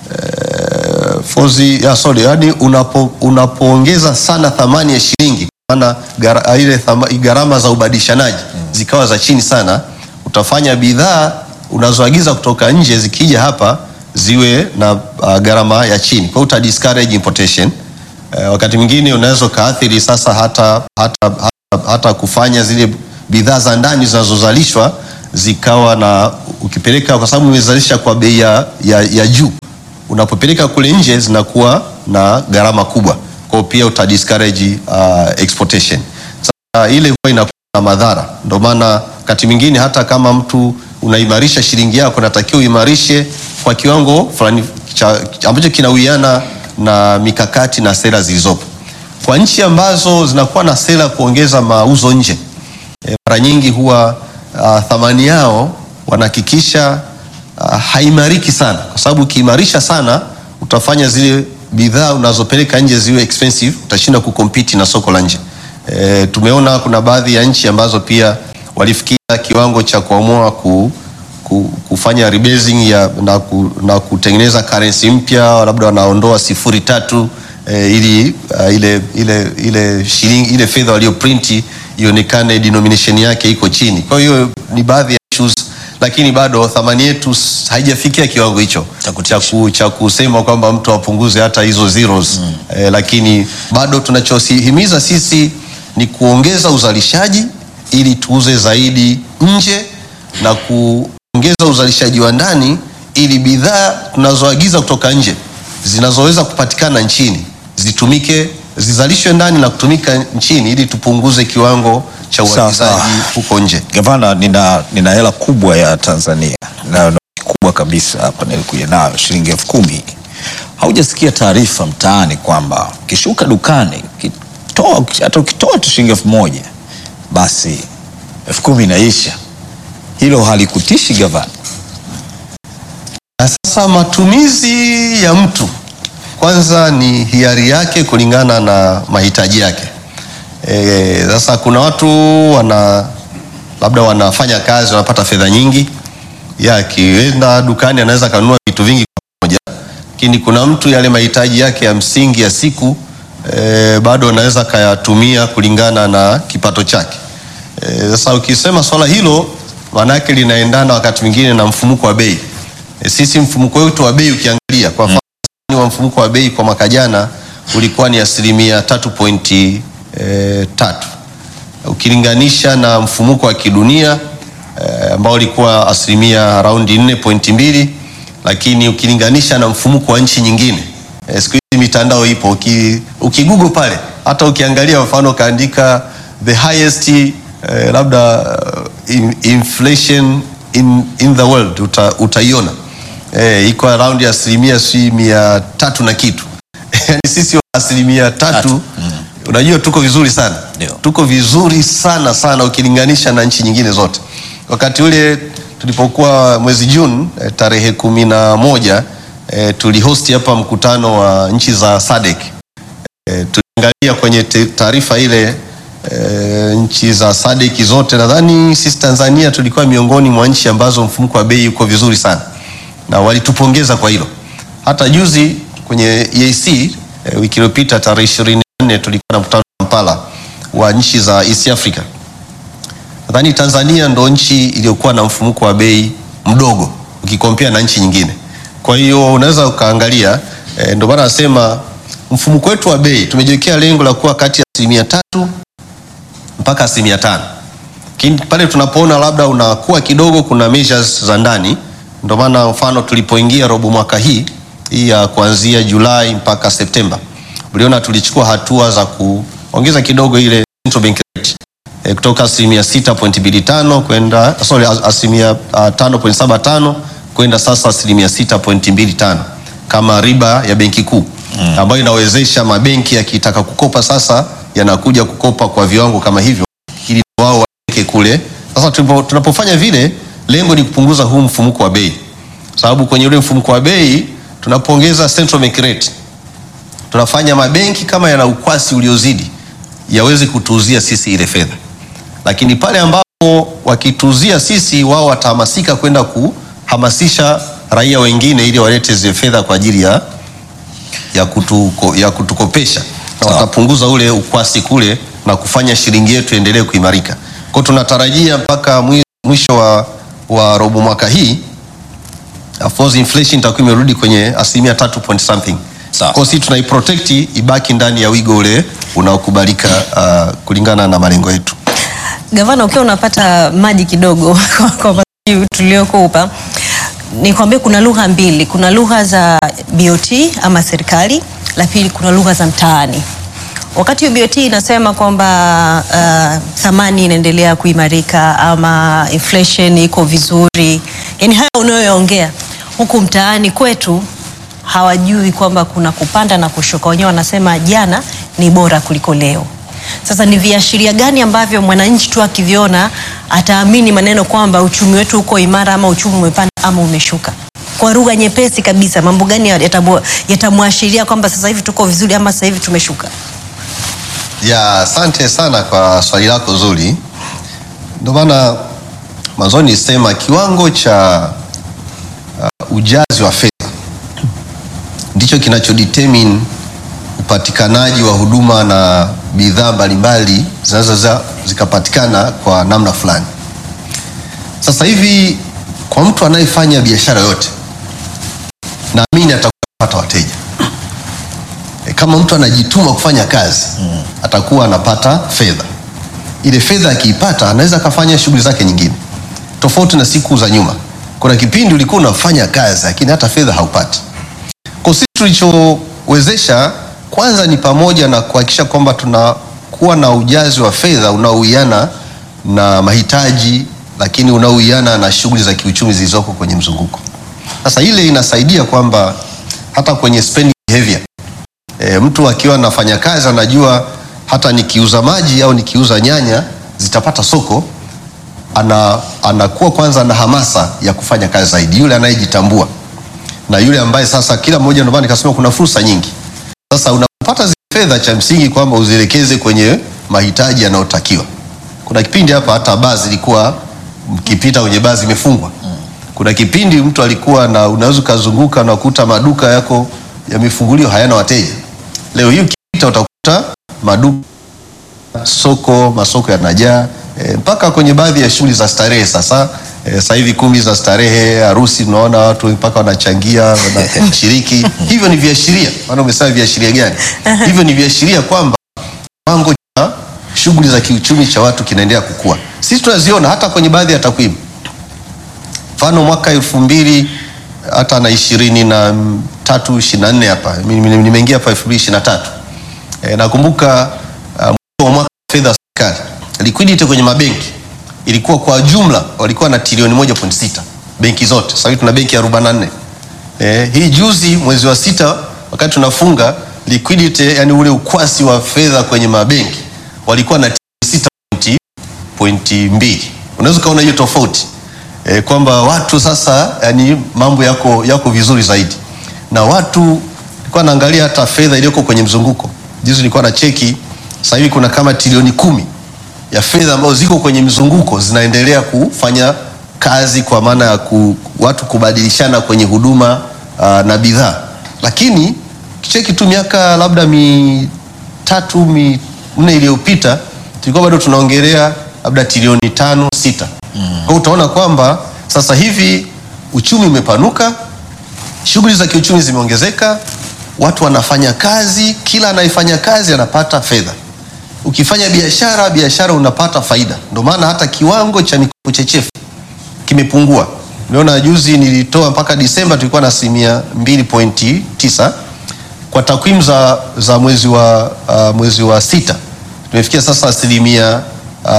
eh, fozi ya sorry, yani unapo, unapoongeza sana thamani ya shilingi maana gara, ile thama- gharama za ubadilishanaji zikawa za chini sana, utafanya bidhaa unazoagiza kutoka nje zikija hapa ziwe na uh, gharama ya chini, kwa hiyo uta discourage importation eh, wakati mwingine unaweza ukaathiri sasa hata, hata, hata, hata kufanya zile bidhaa za ndani zinazozalishwa zikawa na ukipeleka, kwa sababu umezalisha kwa bei ya, ya, ya juu, unapopeleka kule nje zinakuwa na gharama kubwa, kwa hiyo pia uta discourage uh, exportation. Sasa ile huwa inakuwa na madhara, ndio maana wakati mwingine hata kama mtu unaimarisha shilingi yako, natakiwa uimarishe kwa kiwango fulani cha- ambacho kinawiana na mikakati na sera zilizopo. Kwa nchi ambazo zinakuwa na sera kuongeza mauzo nje, e, mara nyingi huwa uh, thamani yao wanahakikisha uh, haimariki sana, kwa sababu ukiimarisha sana utafanya zile bidhaa unazopeleka nje ziwe expensive, utashinda kukompiti na soko la nje. E, tumeona kuna baadhi ya nchi ambazo pia walifikia kiwango cha kuamua ku, ku, kufanya rebasing ya, na, ku, na kutengeneza currency mpya, labda wanaondoa sifuri tatu e, ili uh, ile, ile, ile shilingi ile fedha walioprinti ionekane denomination yake iko chini. Kwa hiyo ni baadhi ya issues, lakini bado thamani yetu s- haijafikia kiwango hicho Cha kutisha. cha ku- cha kusema kwamba mtu apunguze hata hizo zeros mm. Eh, lakini bado tunachosihimiza sisi ni kuongeza uzalishaji ili tuuze zaidi nje na kuongeza uzalishaji wa ndani ili bidhaa tunazoagiza kutoka nje zinazoweza kupatikana nchini zitumike zizalishwe ndani na kutumika nchini ili tupunguze kiwango cha Sawa, uagizaji sawa. huko nje. Gavana, nina, nina hela kubwa ya Tanzania na noti kubwa kabisa hapa nilikuja nayo shilingi elfu kumi. Haujasikia taarifa mtaani kwamba ukishuka dukani ukitoa hata ukitoa tu shilingi elfu moja basi elfu kumi inaisha. Hilo halikutishi gavana? Na sasa matumizi ya mtu kwanza ni hiari yake kulingana na mahitaji yake. Eh, Sasa kuna watu wana labda wanafanya kazi wanapata fedha nyingi, ya akienda dukani anaweza kanunua vitu vingi kwa pamoja, lakini kuna mtu yale mahitaji yake ya msingi ya siku eh, bado anaweza kayatumia kulingana na kipato chake. Eh, Sasa ukisema swala hilo maana yake linaendana wakati mwingine na mfumuko wa bei. E, sisi mfumuko wetu wa bei ukiangalia kwa mfano wa mfumuko wa bei kwa mwaka jana ulikuwa ni asilimia tatu pointi e, tatu ukilinganisha na mfumuko wa kidunia e, ambao ulikuwa asilimia raundi nne pointi mbili lakini ukilinganisha na mfumuko wa nchi nyingine e, siku hizi mitandao ipo uki, ukigugu pale hata ukiangalia mfano ukaandika the highest eh, labda uh, in, inflation in, in the world uta, utaiona eh, iko around ya asilimia si mia tatu na kitu yani sisi wa asilimia tatu Tatu. unajua tuko vizuri sana Ndio. tuko vizuri sana sana ukilinganisha na nchi nyingine zote wakati ule tulipokuwa mwezi Juni eh, tarehe kumi na moja eh, tulihosti hapa mkutano wa nchi za SADC eh, tuliangalia kwenye te- taarifa ile eh, nchi za SADC zote nadhani sisi Tanzania tulikuwa miongoni mwa nchi ambazo mfumuko wa bei uko vizuri sana na walitupongeza kwa hilo. Hata juzi kwenye EAC eh, wiki iliyopita tarehe 24 tulikuwa na mkutano wa Kampala wa nchi za East Africa. Nadhani Tanzania ndo nchi iliyokuwa na mfumuko wa bei mdogo ukikompea na nchi nyingine. Kwa hiyo unaweza ukaangalia eh, ndio maana nasema mfumuko wetu wa bei tumejiwekea lengo la kuwa kati ya asilimia tatu mpaka asilimia tano lakini pale tunapoona labda unakuwa kidogo, kuna measures za ndani. Ndio maana mfano tulipoingia robo mwaka hii hii ya kuanzia Julai mpaka Septemba, uliona tulichukua hatua za kuongeza kidogo ile central bank rate e, kutoka asilimia 6.25 kwenda sorry, as- asilimia uh, 5.75 kwenda sasa asilimia 6.25 kama riba ya benki kuu mm, ambayo inawezesha mabenki yakitaka kukopa sasa yanakuja kukopa kwa viwango kama hivyo ili wao waweke kule. Sasa tunapo- tunapofanya vile, lengo ni kupunguza huu mfumuko wa bei, sababu kwenye ule mfumuko wa bei tunapoongeza central bank rate tunafanya mabenki kama yana ukwasi uliozidi yaweze kutuuzia sisi ile fedha, lakini pale ambapo wakituuzia sisi, wao watahamasika kwenda kuhamasisha raia wengine ili walete zile fedha kwa ajili ya, ya, kutuko, ya kutukopesha na Sawa. watapunguza ule ukwasi kule na kufanya shilingi yetu endelee kuimarika. Kwa hiyo tunatarajia mpaka mwi- mwisho wa, wa robo mwaka hii of course inflation itakuwa imerudi kwenye asilimia tatu point something Sawa. Kwa hiyo sisi tunaiprotect ibaki ndani ya wigo ule unaokubalika uh, kulingana na malengo yetu. Gavana, ukiwa unapata maji kidogo kwa- kwa majibu tuliokupa, nikwambie kuna lugha mbili, kuna lugha za BOT ama serikali, la pili kuna lugha za mtaani. Wakati BOT inasema kwamba uh, thamani inaendelea kuimarika ama inflation iko vizuri, yani haya unayoongea huku mtaani kwetu hawajui kwamba kuna kupanda na kushuka. Wenyewe wanasema jana ni bora kuliko leo. Sasa ni viashiria gani ambavyo mwananchi tu akiviona ataamini maneno kwamba uchumi wetu uko imara ama uchumi umepanda ama umeshuka? Kwa lugha nyepesi kabisa, mambo gani yatamu- yatamwashiria kwamba sasa hivi tuko vizuri ama sasa hivi tumeshuka? Ya, asante sana kwa swali lako zuri. Ndio maana mwanzoni nisema kiwango cha uh, ujazi wa fedha ndicho kinachodetermine upatikanaji wa huduma na bidhaa mbalimbali zinaweza zikapatikana kwa namna fulani. Sasa hivi kwa mtu anayefanya biashara yote, naamini atapata wateja. E, kama mtu anajituma kufanya kazi mm. atakuwa anapata fedha. Ile fedha akiipata anaweza akafanya shughuli zake nyingine, tofauti na siku za nyuma. Kuna kipindi ulikuwa unafanya kazi lakini hata fedha haupati. Kwa sisi tulichowezesha kwanza ni pamoja na kuhakikisha kwamba tunakuwa na ujazi wa fedha unaowiana na mahitaji, lakini unaowiana na shughuli za kiuchumi zilizoko kwenye mzunguko. Sasa ile inasaidia kwamba hata kwenye spending behavior E, mtu akiwa anafanya kazi anajua hata nikiuza maji au nikiuza nyanya zitapata soko. Ana, anakuwa kwanza na hamasa ya kufanya kazi zaidi, yule anayejitambua na yule ambaye sasa, kila mmoja, ndio maana nikasema kuna fursa nyingi. Sasa unapopata zile fedha, cha msingi kwamba uzielekeze kwenye mahitaji yanayotakiwa. Kuna kipindi hapa hata baa zilikuwa mkipita kwenye baa zimefungwa. Kuna kipindi mtu alikuwa na unaweza ukazunguka na kukuta maduka yako yamefunguliwa hayana wateja. Leo hii ukipita utakuta maduka, soko, masoko yanajaa e, mpaka kwenye baadhi ya shughuli za starehe. Sasa e, sasa hivi kumbi za starehe, harusi, tunaona watu mpaka wanachangia wanashiriki. Hivyo ni viashiria, maana umesema viashiria gani? Hivyo ni viashiria kwamba kiwango cha shughuli za kiuchumi cha watu kinaendelea kukua. Sisi tunaziona hata kwenye baadhi ya takwimu mfano mwaka elfu mbili hata na ishirini na tatu ishirini na nne hapa Mimi- mimi- nimeingia hapa elfu mbili ishirini na tatu e, nakumbuka uh, mwisho wa mwaka wa fedha wa serikali liquidity kwenye mabenki ilikuwa kwa jumla walikuwa na trilioni moja point sita benki zote. Sasa hivi tuna benki arobaini na nne e, hii juzi mwezi wa sita wakati tunafunga liquidity, yani ule ukwasi wa fedha kwenye mabenki walikuwa na trilioni sita pointi pointi mbili. Unaweza ukaona hiyo tofauti e, kwamba watu sasa yani mambo yako, yako vizuri zaidi na watu nilikuwa naangalia hata fedha iliyoko kwenye mzunguko. Juzi nilikuwa na cheki, sasa hivi kuna kama trilioni kumi ya fedha ambazo ziko kwenye mzunguko zinaendelea kufanya kazi kwa maana ya ku, watu kubadilishana kwenye huduma uh, na bidhaa, lakini kicheki tu miaka labda mitatu minne iliyopita tulikuwa bado tunaongelea labda trilioni tano sita. Kwa hiyo utaona kwamba sasa hivi uchumi umepanuka, shughuli za kiuchumi zimeongezeka, watu wanafanya kazi, kila anayefanya kazi anapata fedha. Ukifanya biashara, biashara unapata faida. Ndio maana hata kiwango cha mikopo chechefu kimepungua. Niona juzi nilitoa mpaka Disemba tulikuwa na asilimia 2.9 kwa takwimu za, za mwezi wa, uh, mwezi wa sita tumefikia sasa asilimia uh,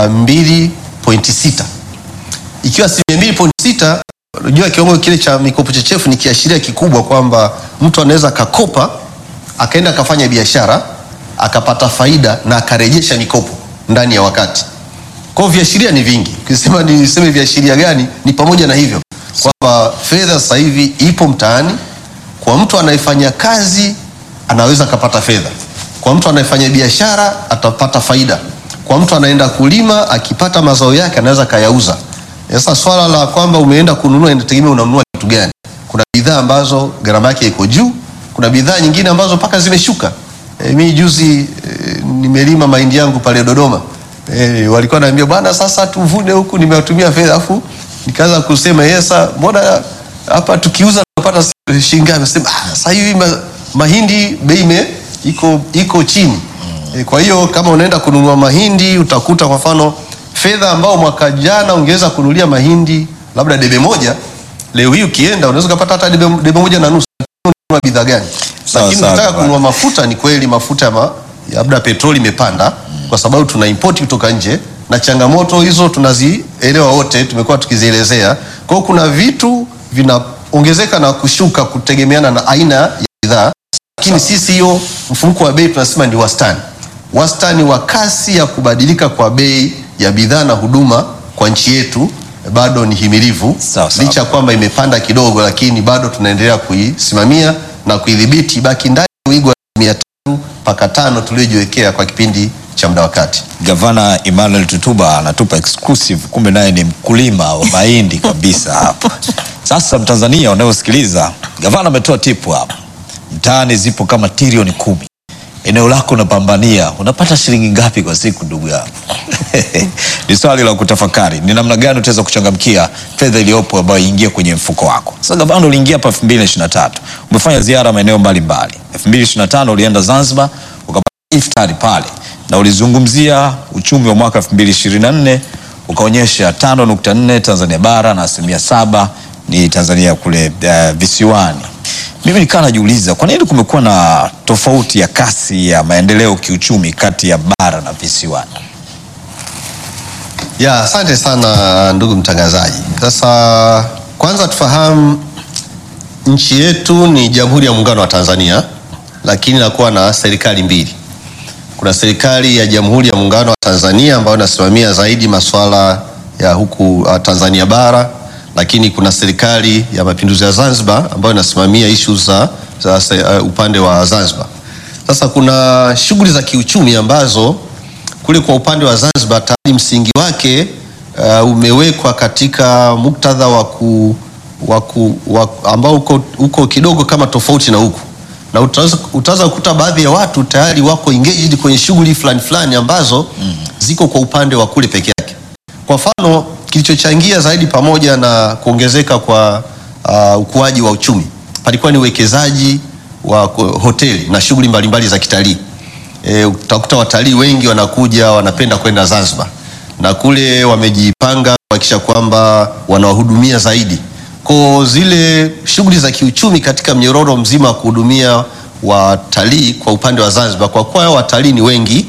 2.6 ikiwa asilimia 2.6 unajua kiwango kile cha mikopo chechefu ni kiashiria kikubwa kwamba mtu anaweza akakopa akaenda akafanya biashara akapata faida na akarejesha mikopo ndani ya wakati. Kwa hiyo viashiria ni vingi. Ukisema niseme viashiria gani, ni pamoja na hivyo kwamba fedha sasa hivi ipo mtaani. Kwa mtu anayefanya kazi anaweza akapata fedha, kwa mtu anayefanya biashara atapata faida, kwa mtu anaenda kulima akipata mazao yake anaweza akayauza. Sasa swala la kwamba umeenda kununua inategemea unanunua kitu gani. Kuna bidhaa ambazo gharama yake iko juu, kuna bidhaa nyingine ambazo mpaka zimeshuka. E, mi juzi e, nimelima mahindi yangu pale Dodoma. E, walikuwa naambia bwana, sasa tuvune huku, nimewatumia fedha afu nikaanza kusema yesa, mbona hapa tukiuza tunapata shilingi ngapi? Nasema ah, sasa hivi ma- mahindi bei ime- iko iko chini e, kwa hiyo kama unaenda kununua mahindi utakuta kwa mfano fedha ambao mwaka jana ungeweza kununulia mahindi labda debe moja leo hii ukienda unaweza ukapata hata debe, debe moja na nusu ununua bidhaa gani Sawa, lakini sawa, ukitaka Gavana. kununua mafuta ni kweli mafuta ya ma, labda petroli imepanda kwa sababu tuna import kutoka nje na changamoto hizo tunazielewa wote tumekuwa tukizielezea kwa hiyo kuna vitu vinaongezeka na kushuka kutegemeana na aina ya bidhaa lakini sisi hiyo mfumuko wa bei tunasema ni wastani wastani wa kasi ya kubadilika kwa bei ya bidhaa na huduma kwa nchi yetu eh, bado ni himilivu Sawa, sawa. licha ya kwamba imepanda kidogo lakini bado tunaendelea kuisimamia na kuidhibiti ibaki ndani ya wigo wa mia tatu mpaka tano tuliojiwekea kwa kipindi cha muda wa kati Gavana Emmanuel Tutuba anatupa exclusive, kumbe naye ni mkulima wa mahindi kabisa hapa. Sasa Mtanzania unayosikiliza, gavana ametoa tipu hapa, mtaani zipo kama trilioni kumi. Eneo lako unapambania, unapata shilingi ngapi kwa siku, ndugu yangu? ni swali la kutafakari, ni namna gani utaweza kuchangamkia fedha iliyopo ambayo iingie kwenye mfuko wako. Sasa gavana, uliingia hapa 2023 umefanya ziara maeneo mbalimbali. 2025 ulienda Zanzibar ukapata iftari pale na ulizungumzia uchumi wa mwaka 2024 ukaonyesha 5.4 Tanzania bara na asilimia saba ni Tanzania kule uh, visiwani. Mimi nikaa najiuliza kwa nini kumekuwa na tofauti ya kasi ya maendeleo kiuchumi kati ya bara na visiwani. ya asante sana ndugu mtangazaji sasa kwanza tufahamu nchi yetu ni jamhuri ya muungano wa tanzania lakini inakuwa na serikali mbili kuna serikali ya jamhuri ya muungano wa tanzania ambayo inasimamia zaidi masuala ya huku uh, tanzania bara lakini kuna serikali ya mapinduzi ya zanzibar ambayo inasimamia issues za, za se- uh, upande wa zanzibar sasa kuna shughuli za kiuchumi ambazo kule kwa upande wa Zanzibar tayari msingi wake uh, umewekwa katika muktadha wa ku, wa ku, wa, ambao uko, uko kidogo kama tofauti na huku na utaweza utaweza kukuta baadhi ya watu tayari wako engaged kwenye shughuli fulani fulani ambazo mm. ziko kwa upande wa kule peke yake. Kwa mfano kilichochangia zaidi pamoja na kuongezeka kwa uh, ukuaji wa uchumi palikuwa ni uwekezaji wa ku- hoteli na shughuli mbalimbali za kitalii. E, utakuta watalii wengi wanakuja wanapenda kwenda Zanzibar na kule wamejipanga kuhakikisha kwamba wanawahudumia zaidi kwa zile shughuli za kiuchumi katika mnyororo mzima wa kuhudumia watalii kwa upande wa Zanzibar, kwa kuwa watalii ni wengi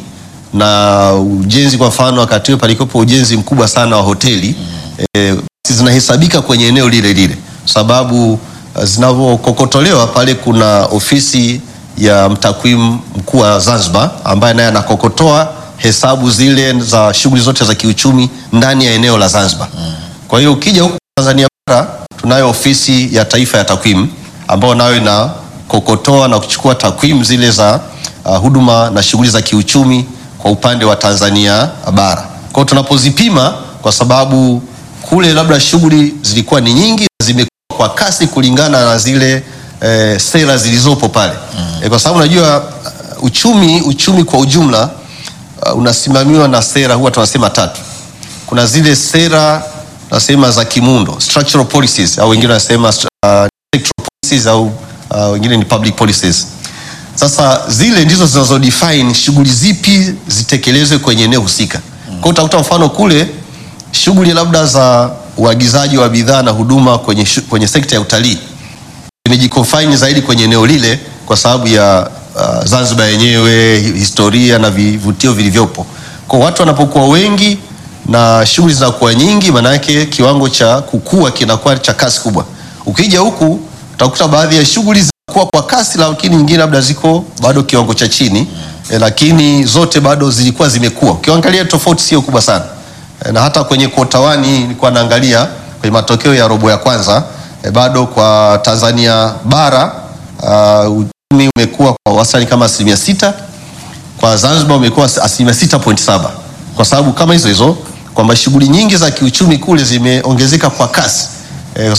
na ujenzi, kwa mfano wakati huo palikuwepo ujenzi mkubwa sana wa hoteli e, zinahesabika kwenye eneo lile lile, sababu uh, zinavyokokotolewa pale kuna ofisi ya mtakwimu mkuu wa Zanzibar ambaye naye anakokotoa hesabu zile za shughuli zote za kiuchumi ndani ya eneo la Zanzibar. Kwa hiyo ukija huku Tanzania bara tunayo ofisi ya taifa ya takwimu ambayo nayo inakokotoa na kuchukua takwimu zile za uh, huduma na shughuli za kiuchumi kwa upande wa Tanzania bara. Kwa hiyo tunapozipima, kwa sababu kule labda shughuli zilikuwa ni nyingi, zimekuwa kwa kasi kulingana na zile eh, sera zilizopo pale eh, kwa sababu unajua uh, uchumi uchumi kwa ujumla uh, unasimamiwa na sera huwa tunasema tatu. Kuna zile sera tunasema za kimuundo structural policies, au wengine wanasema uh, sectoral policies au uh, wengine ni public policies. Sasa zile ndizo zinazodefine shughuli zipi zitekelezwe kwenye eneo husika. Kwa hiyo utakuta mfano kule shughuli labda za uagizaji wa bidhaa na huduma kwenye, shu- kwenye sekta ya utalii imejikofine zaidi kwenye eneo lile kwa sababu ya uh, Zanzibar yenyewe, hi- historia na vivutio vilivyopo. Kwa watu wanapokuwa wengi na shughuli zinakuwa nyingi, maana yake kiwango cha kukua kinakuwa cha kasi kubwa. Ukija huku utakuta baadhi ya shughuli zinakuwa kwa kasi, lakini nyingine labda ziko bado kiwango cha chini e, lakini zote bado zilikuwa zimekuwa. Ukiangalia tofauti sio kubwa sana e, na hata kwenye kota wani nilikuwa naangalia kwenye matokeo ya robo ya kwanza e, bado kwa Tanzania bara uh, uchumi umekuwa kwa wastani kama asilimia sita kwa Zanzibar umekuwa asilimia sita point saba kwa sababu kama hizo hizo kwamba shughuli nyingi za kiuchumi kule zimeongezeka kwa kasi e,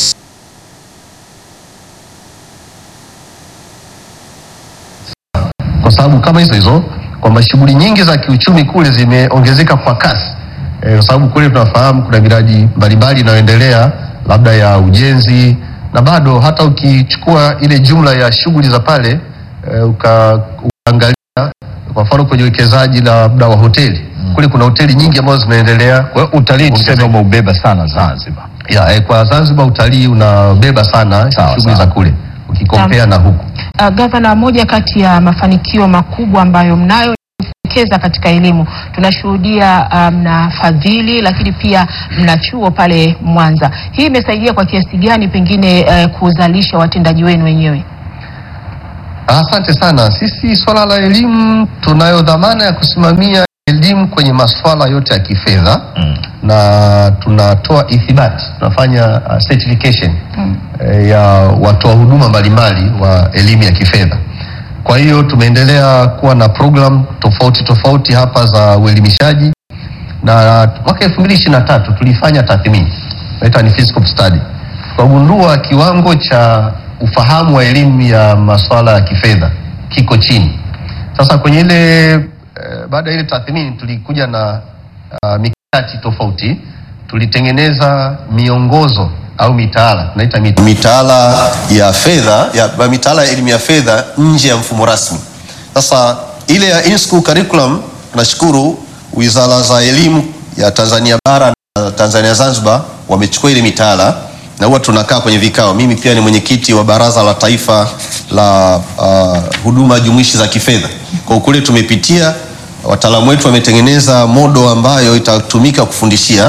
kwa sababu kama hizo hizo kwamba shughuli nyingi za kiuchumi kule zimeongezeka kwa kasi e, kwa sababu kule tunafahamu kuna miradi mbalimbali inayoendelea labda ya ujenzi na bado hata ukichukua ile jumla ya shughuli za pale eh, uka, ukaangalia kwa mfano kwenye uwekezaji labda wa hoteli kule kuna hoteli nyingi ambazo zinaendelea Kwa hiyo utalii tuseme Ongezeka. umeubeba sana Zanzibar. ya, eh, kwa Zanzibar utalii unabeba sana Sawa, shughuli sawa. za kule ukikompea na huku Uh, gavana, moja kati ya mafanikio makubwa ambayo mnayo ni kuwekeza katika elimu. Tunashuhudia uh, mnafadhili lakini pia mna chuo pale Mwanza. Hii imesaidia kwa kiasi gani pengine uh, kuzalisha watendaji wenu wenyewe? Asante sana. Sisi swala la elimu tunayo dhamana ya kusimamia elimu kwenye masuala yote ya kifedha Mm. na tunatoa ithibati, tunafanya uh, certification eh, ya watoa huduma mbalimbali wa elimu ya kifedha. Kwa hiyo tumeendelea kuwa na program tofauti tofauti hapa za uelimishaji na mwaka 2023 tulifanya tathmini inaitwa ni fiscal study, tukagundua kiwango cha ufahamu wa elimu ya masuala ya kifedha kiko chini. Sasa kwenye ile eh, baada ya ile tathmini tulikuja na uh, mikakati tofauti, tulitengeneza miongozo au mitaala tunaita mit- mitaala ya fedha ya mitaala ya elimu ya fedha nje ya mfumo rasmi. Sasa ile ya in-school curriculum, nashukuru wizara za elimu ya Tanzania bara na Tanzania Zanzibar wamechukua ile mitaala na huwa tunakaa kwenye vikao. Mimi pia ni mwenyekiti wa Baraza la Taifa la uh, huduma jumuishi za kifedha. Kwa kule tumepitia, wataalamu wetu wametengeneza modo ambayo itatumika kufundishia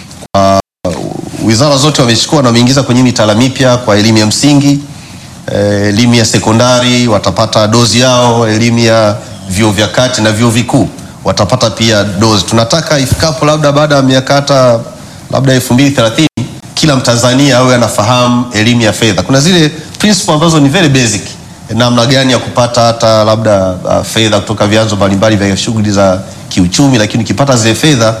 wizara zote wamechukua na wameingiza kwenye mitaala mipya kwa elimu ya msingi, eh, elimu ya sekondari watapata dozi yao, elimu ya vyuo vya kati na vyuo vikuu watapata pia dozi. Tunataka ifikapo labda baada ya miaka hata labda 2030 kila Mtanzania awe anafahamu elimu ya fedha. Kuna zile principle ambazo ni very basic, namna gani ya kupata hata labda uh, fedha kutoka vyanzo mbalimbali vya shughuli za kiuchumi, lakini ukipata zile fedha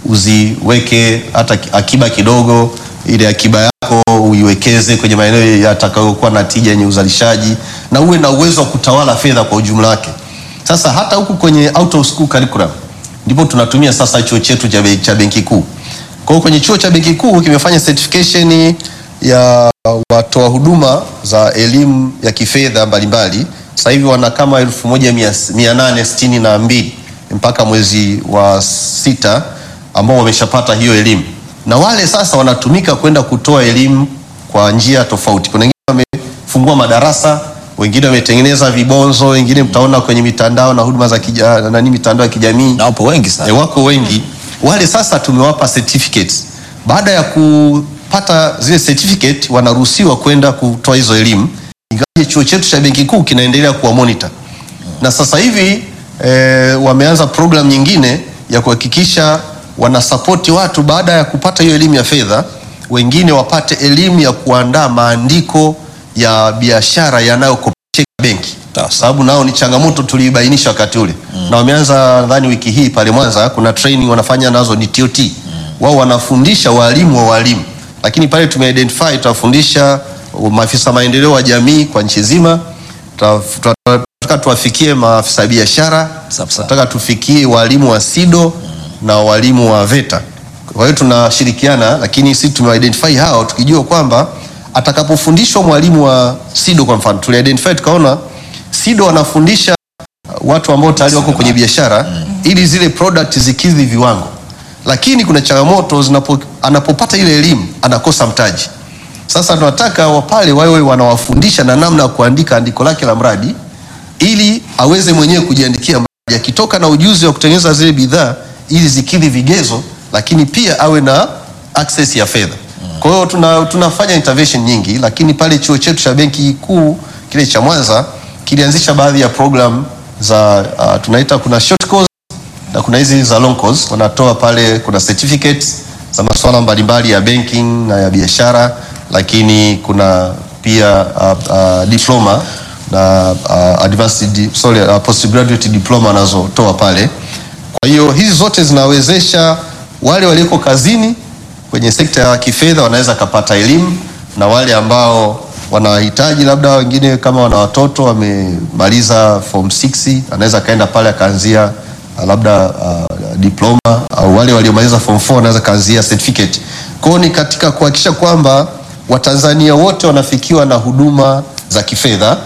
uziweke hata ki- akiba kidogo, ile akiba yako uiwekeze kwenye maeneo yatakayokuwa na tija yenye uzalishaji na uwe na uwezo wa kutawala fedha kwa ujumla wake. Sasa hata huku kwenye out of school curriculum ndipo tunatumia sasa chuo chetu cha be- cha benki kuu. Kwa hiyo kwenye chuo cha benki kuu kimefanya certification ya watoa huduma za elimu ya kifedha mbalimbali. Sasa hivi wana kama elfu moja mia mia nane sitini na mbili mpaka mwezi wa sita ambao wameshapata hiyo elimu, na wale sasa wanatumika kwenda kutoa elimu kwa njia tofauti. Kuna wengine wamefungua madarasa, wengine wametengeneza vibonzo, wengine mtaona kwenye mitandao na huduma za kija, nani mitandao ya kijamii na wapo wengi e, sana. wako wengi wale. Sasa tumewapa certificates. Baada ya kupata zile certificate, wanaruhusiwa kwenda kutoa hizo elimu, ingawaje chuo chetu cha benki kuu kinaendelea kuwa monitor, na sasa hivi e, wameanza program nyingine ya kuhakikisha wanasapoti watu baada ya kupata hiyo elimu ya fedha, wengine wapate elimu ya kuandaa maandiko ya biashara yanayokopesheka benki Sawa, sababu nao ni changamoto tuliibainisha wakati ule na wameanza nadhani wiki hii pale Mwanza kuna training wanafanya nazo ni TOT wao wanafundisha walimu wa walimu lakini pale tumeidentify tutafundisha maafisa maendeleo wa jamii kwa nchi nzima Tuta- tunataka tuwafikie maafisa biashara Sawa, sawa. tunataka tufikie walimu wa SIDO na walimu wa VETA kwa hiyo tunashirikiana lakini sisi tumeidentify hao tukijua kwamba atakapofundishwa mwalimu wa SIDO kwa mfano tuliidentify tukaona SIDO wanafundisha watu ambao tayari wako kwenye biashara ili zile product zikidhi viwango, lakini kuna changamoto zinapo, anapopata ile elimu anakosa mtaji. Sasa tunataka wapale wawe wanawafundisha na namna ya kuandika andiko lake la mradi ili aweze mwenyewe kujiandikia mradi, akitoka na ujuzi wa kutengeneza zile bidhaa ili zikidhi vigezo, lakini pia awe na access ya fedha. Kwa hiyo tuna, tunafanya intervention nyingi, lakini pale chuo chetu cha benki kuu kile cha Mwanza kilianzisha baadhi ya program za uh, tunaita kuna short course na kuna hizi za long course wanatoa pale, kuna certificates za masuala mbalimbali ya banking na ya biashara, lakini kuna pia uh, uh, diploma na uh, advanced di, sorry, uh, postgraduate diploma wanazotoa pale. Kwa hiyo hizi zote zinawezesha wale walioko kazini kwenye sekta ya kifedha wanaweza kapata elimu na wale ambao wanahitaji labda wengine kama wana watoto wamemaliza form 6 anaweza kaenda pale akaanzia uh, labda uh, diploma au wale waliomaliza form 4 wanaweza kaanzia certificate. Kwa hiyo ni katika kuhakikisha kwamba Watanzania wote wanafikiwa na huduma za kifedha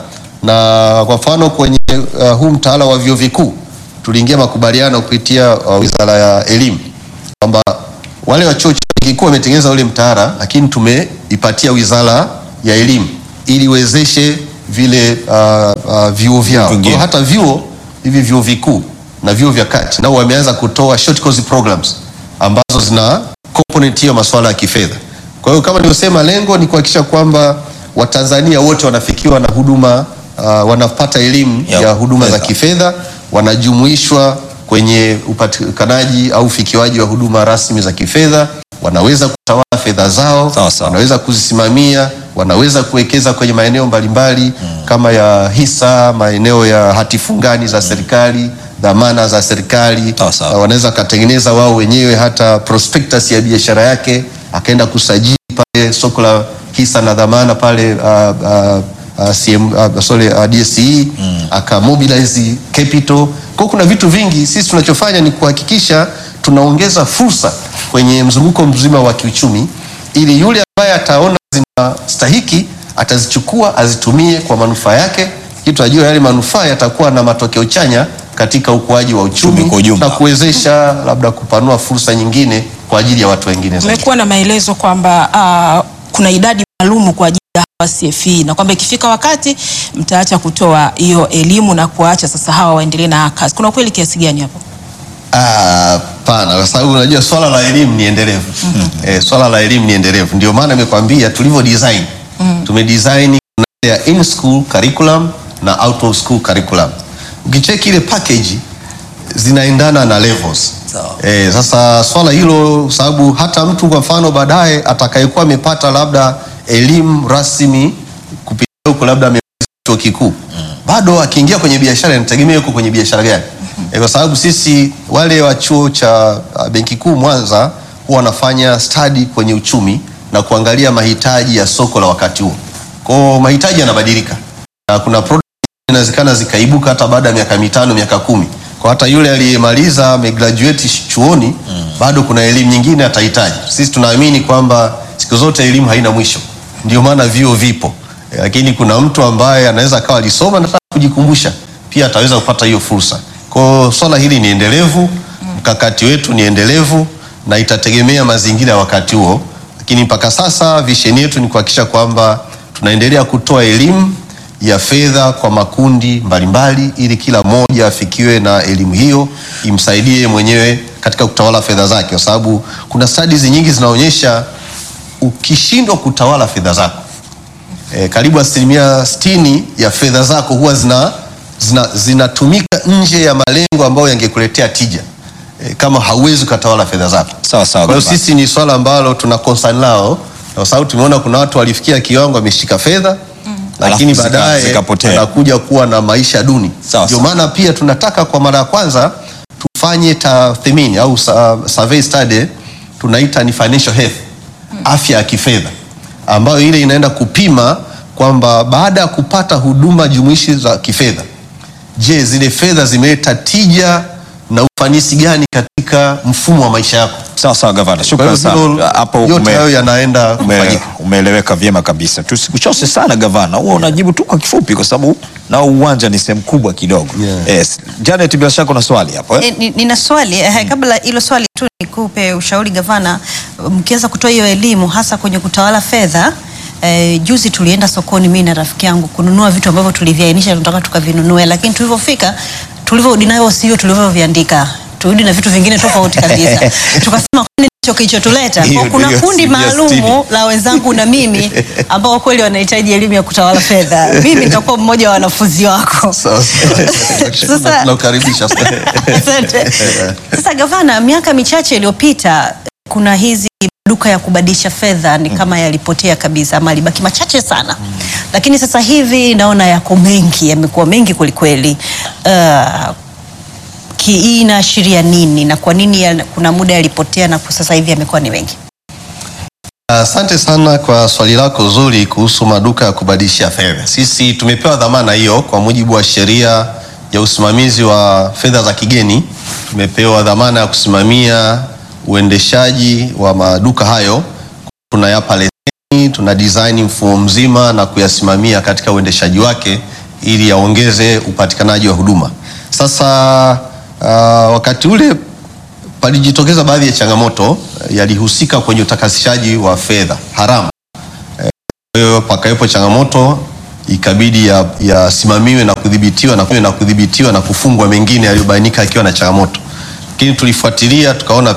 na kwa mfano kwenye uh, huu mtaala wa vyuo vikuu tuliingia makubaliano kupitia uh, Wizara ya Elimu kwamba wale wa chuo cha kikuu wametengeneza ule mtaala, lakini tumeipatia Wizara ya Elimu ili iwezeshe vile uh, uh, vyuo vyao. Kwa Vingine. hiyo hata vyuo hivi vyuo vikuu na vyuo vya kati nao wameanza kutoa short course programs ambazo zina component hiyo masuala ya kifedha. Kwa hiyo kama nilivyosema, lengo ni kuhakikisha kwamba Watanzania wote wanafikiwa na huduma uh, wanapata elimu Ya ya, huduma za fedha. kifedha, wanajumuishwa kwenye upatikanaji au ufikiwaji wa huduma rasmi za kifedha, wanaweza kutawala fedha zao, Sawa, sawa. wanaweza kuzisimamia, wanaweza kuwekeza kwenye maeneo mbalimbali kama ya hisa, maeneo ya hati fungani za serikali, dhamana za serikali. Sawa, sawa. Uh, wanaweza wakatengeneza wao wenyewe hata prospectus ya biashara yake, akaenda kusajili pale soko la hisa na dhamana pale uh, uh, uh, CM, uh, sorry, uh, DSE akamobilize capital. Kwa kuna vitu vingi, sisi tunachofanya ni kuhakikisha tunaongeza fursa kwenye mzunguko mzima wa kiuchumi, ili yule ambaye ataona zinastahiki atazichukua azitumie kwa manufaa yake, ili tunajua yale manufaa yatakuwa na matokeo chanya katika ukuaji wa uchumi Uchumi kwa ujumla. na kuwezesha labda kupanua fursa nyingine kwa ajili ya watu wengine zaidi. Kumekuwa na maelezo kwamba ah, kuna idadi maalumu kwa ajili ya hawa CFE na kwamba ikifika wakati mtaacha kutoa hiyo elimu na kuacha sasa hawa waendelee na kazi. Kuna ukweli kiasi gani hapo? Ah, Hapana, kwa sababu unajua swala la elimu ni endelevu. Eh, swala la elimu ni endelevu. Ndio maana nimekwambia tulivyo design. Tumedesign kuna ile ya in school curriculum na out of school curriculum. Ukicheki ile package zinaendana na levels. Sawa. Eh, sasa swala hilo sababu hata mtu kwa mfano baadaye atakayekuwa amepata labda elimu rasmi kupitia huko labda amemaliza chuo kikuu bado akiingia kwenye biashara inategemea yuko kwenye biashara gani Eh, kwa sababu sisi wale wa chuo cha uh, benki kuu Mwanza huwa wanafanya study kwenye uchumi na kuangalia mahitaji ya soko la wakati huo. Kwa hiyo mahitaji yanabadilika na kuna product inawezekana zikaibuka hata baada ya miaka mitano miaka kumi kwa hata yule aliyemaliza amegraduate chuoni bado kuna elimu nyingine atahitaji. Sisi tunaamini kwamba siku zote elimu haina mwisho, ndio maana vyuo vipo Eh, lakini kuna mtu ambaye anaweza akawa alisoma na anataka kujikumbusha pia ataweza kupata hiyo fursa. Kwa hiyo swala hili ni endelevu, mkakati wetu ni endelevu na itategemea mazingira ya wakati huo, lakini mpaka sasa vision yetu ni kuhakikisha kwamba tunaendelea kutoa elimu ya fedha kwa makundi mbalimbali ili kila mmoja afikiwe na elimu hiyo imsaidie mwenyewe katika kutawala fedha zake, kwa sababu kuna studies nyingi zinaonyesha ukishindwa kutawala fedha zako e, karibu asilimia sitini ya fedha zako huwa zina zina- zinatumika nje ya malengo ambayo yangekuletea tija e, kama hauwezi ukatawala fedha zako. Sawa sawa. Kwa hiyo gavana. sisi ni swala ambalo tuna concern nao, kwa sababu tumeona kuna watu walifikia kiwango wameshika fedha lakini Alafu zika- baadaye zikapotea. wanakuja kuwa na maisha duni. Sawa, Ndio sawa. maana pia tunataka kwa mara ya kwanza tufanye tathmini au sa- survey study tunaita ni financial health, afya ya kifedha, ambayo ile inaenda kupima kwamba baada ya kupata huduma jumuishi za kifedha, je, zile fedha zimeleta tija na ufanisi gani katika mfumo wa maisha yako? Sawa sawa gavana, Kwa shukrani hiyo sana. hilo- Hapo yote ume- hayo yanaenda ume- kufanyika. umeeleweka vyema kabisa. Tusikuchose sana gavana, huwa unajibu tu kwa kifupi, kwa sababu nao uwanja ni sehemu kubwa kidogo. Yeah. Yes. Janet, bila shaka una swali hapo eh? E, ni- nina swali eh, kabla hilo swali tu nikupe ushauri gavana, mkiweza kutoa hiyo elimu hasa kwenye kutawala fedha eh, juzi tulienda sokoni mimi na rafiki yangu kununua vitu ambavyo tuliviainisha tunataka tukavinunue, lakini tulivyofika tulivyorudi nayo sio tulivyoviandika, turudi na vitu vingine tofauti kabisa. Tukasema kwani ndicho kilichotuleta? Hiyo Kwa kuna ndio kundi asilimia sitini. maalumu la wenzangu na mimi ambao kweli wanahitaji elimu ya kutawala fedha. Mimi nitakuwa mmoja wa wanafunzi wako. Sawa, sawa. Sasa- Tunakukaribisha. Asante. Sasa gavana, miaka michache iliyopita kuna hizi duka ya kubadilisha fedha ni kama yalipotea kabisa ama yalibaki machache sana, lakini sasa hivi naona yako mengi, yamekuwa mengi kwelikweli. Uh, ki- hii inaashiria nini na kwa nini ya, kuna muda yalipotea na kwa sasa hivi yamekuwa ni mengi? Asante sana kwa swali lako zuri kuhusu maduka ya kubadilisha fedha. Sisi tumepewa dhamana hiyo kwa mujibu wa sheria ya usimamizi wa fedha za kigeni. Tumepewa dhamana ya kusimamia uendeshaji wa maduka hayo, tunayapa leseni, tuna design mfumo mzima na kuyasimamia katika uendeshaji wake ili yaongeze upatikanaji wa huduma. Sasa uh, wakati ule palijitokeza baadhi ya changamoto eh, yalihusika kwenye utakasishaji wa fedha haramu. Eh, Kwa hiyo pakawepo changamoto ikabidi ya- yasimamiwe na kudhibitiwa na, na kudhibitiwa na kufungwa mengine yaliyobainika yakiwa na changamoto, lakini tulifuatilia tukaona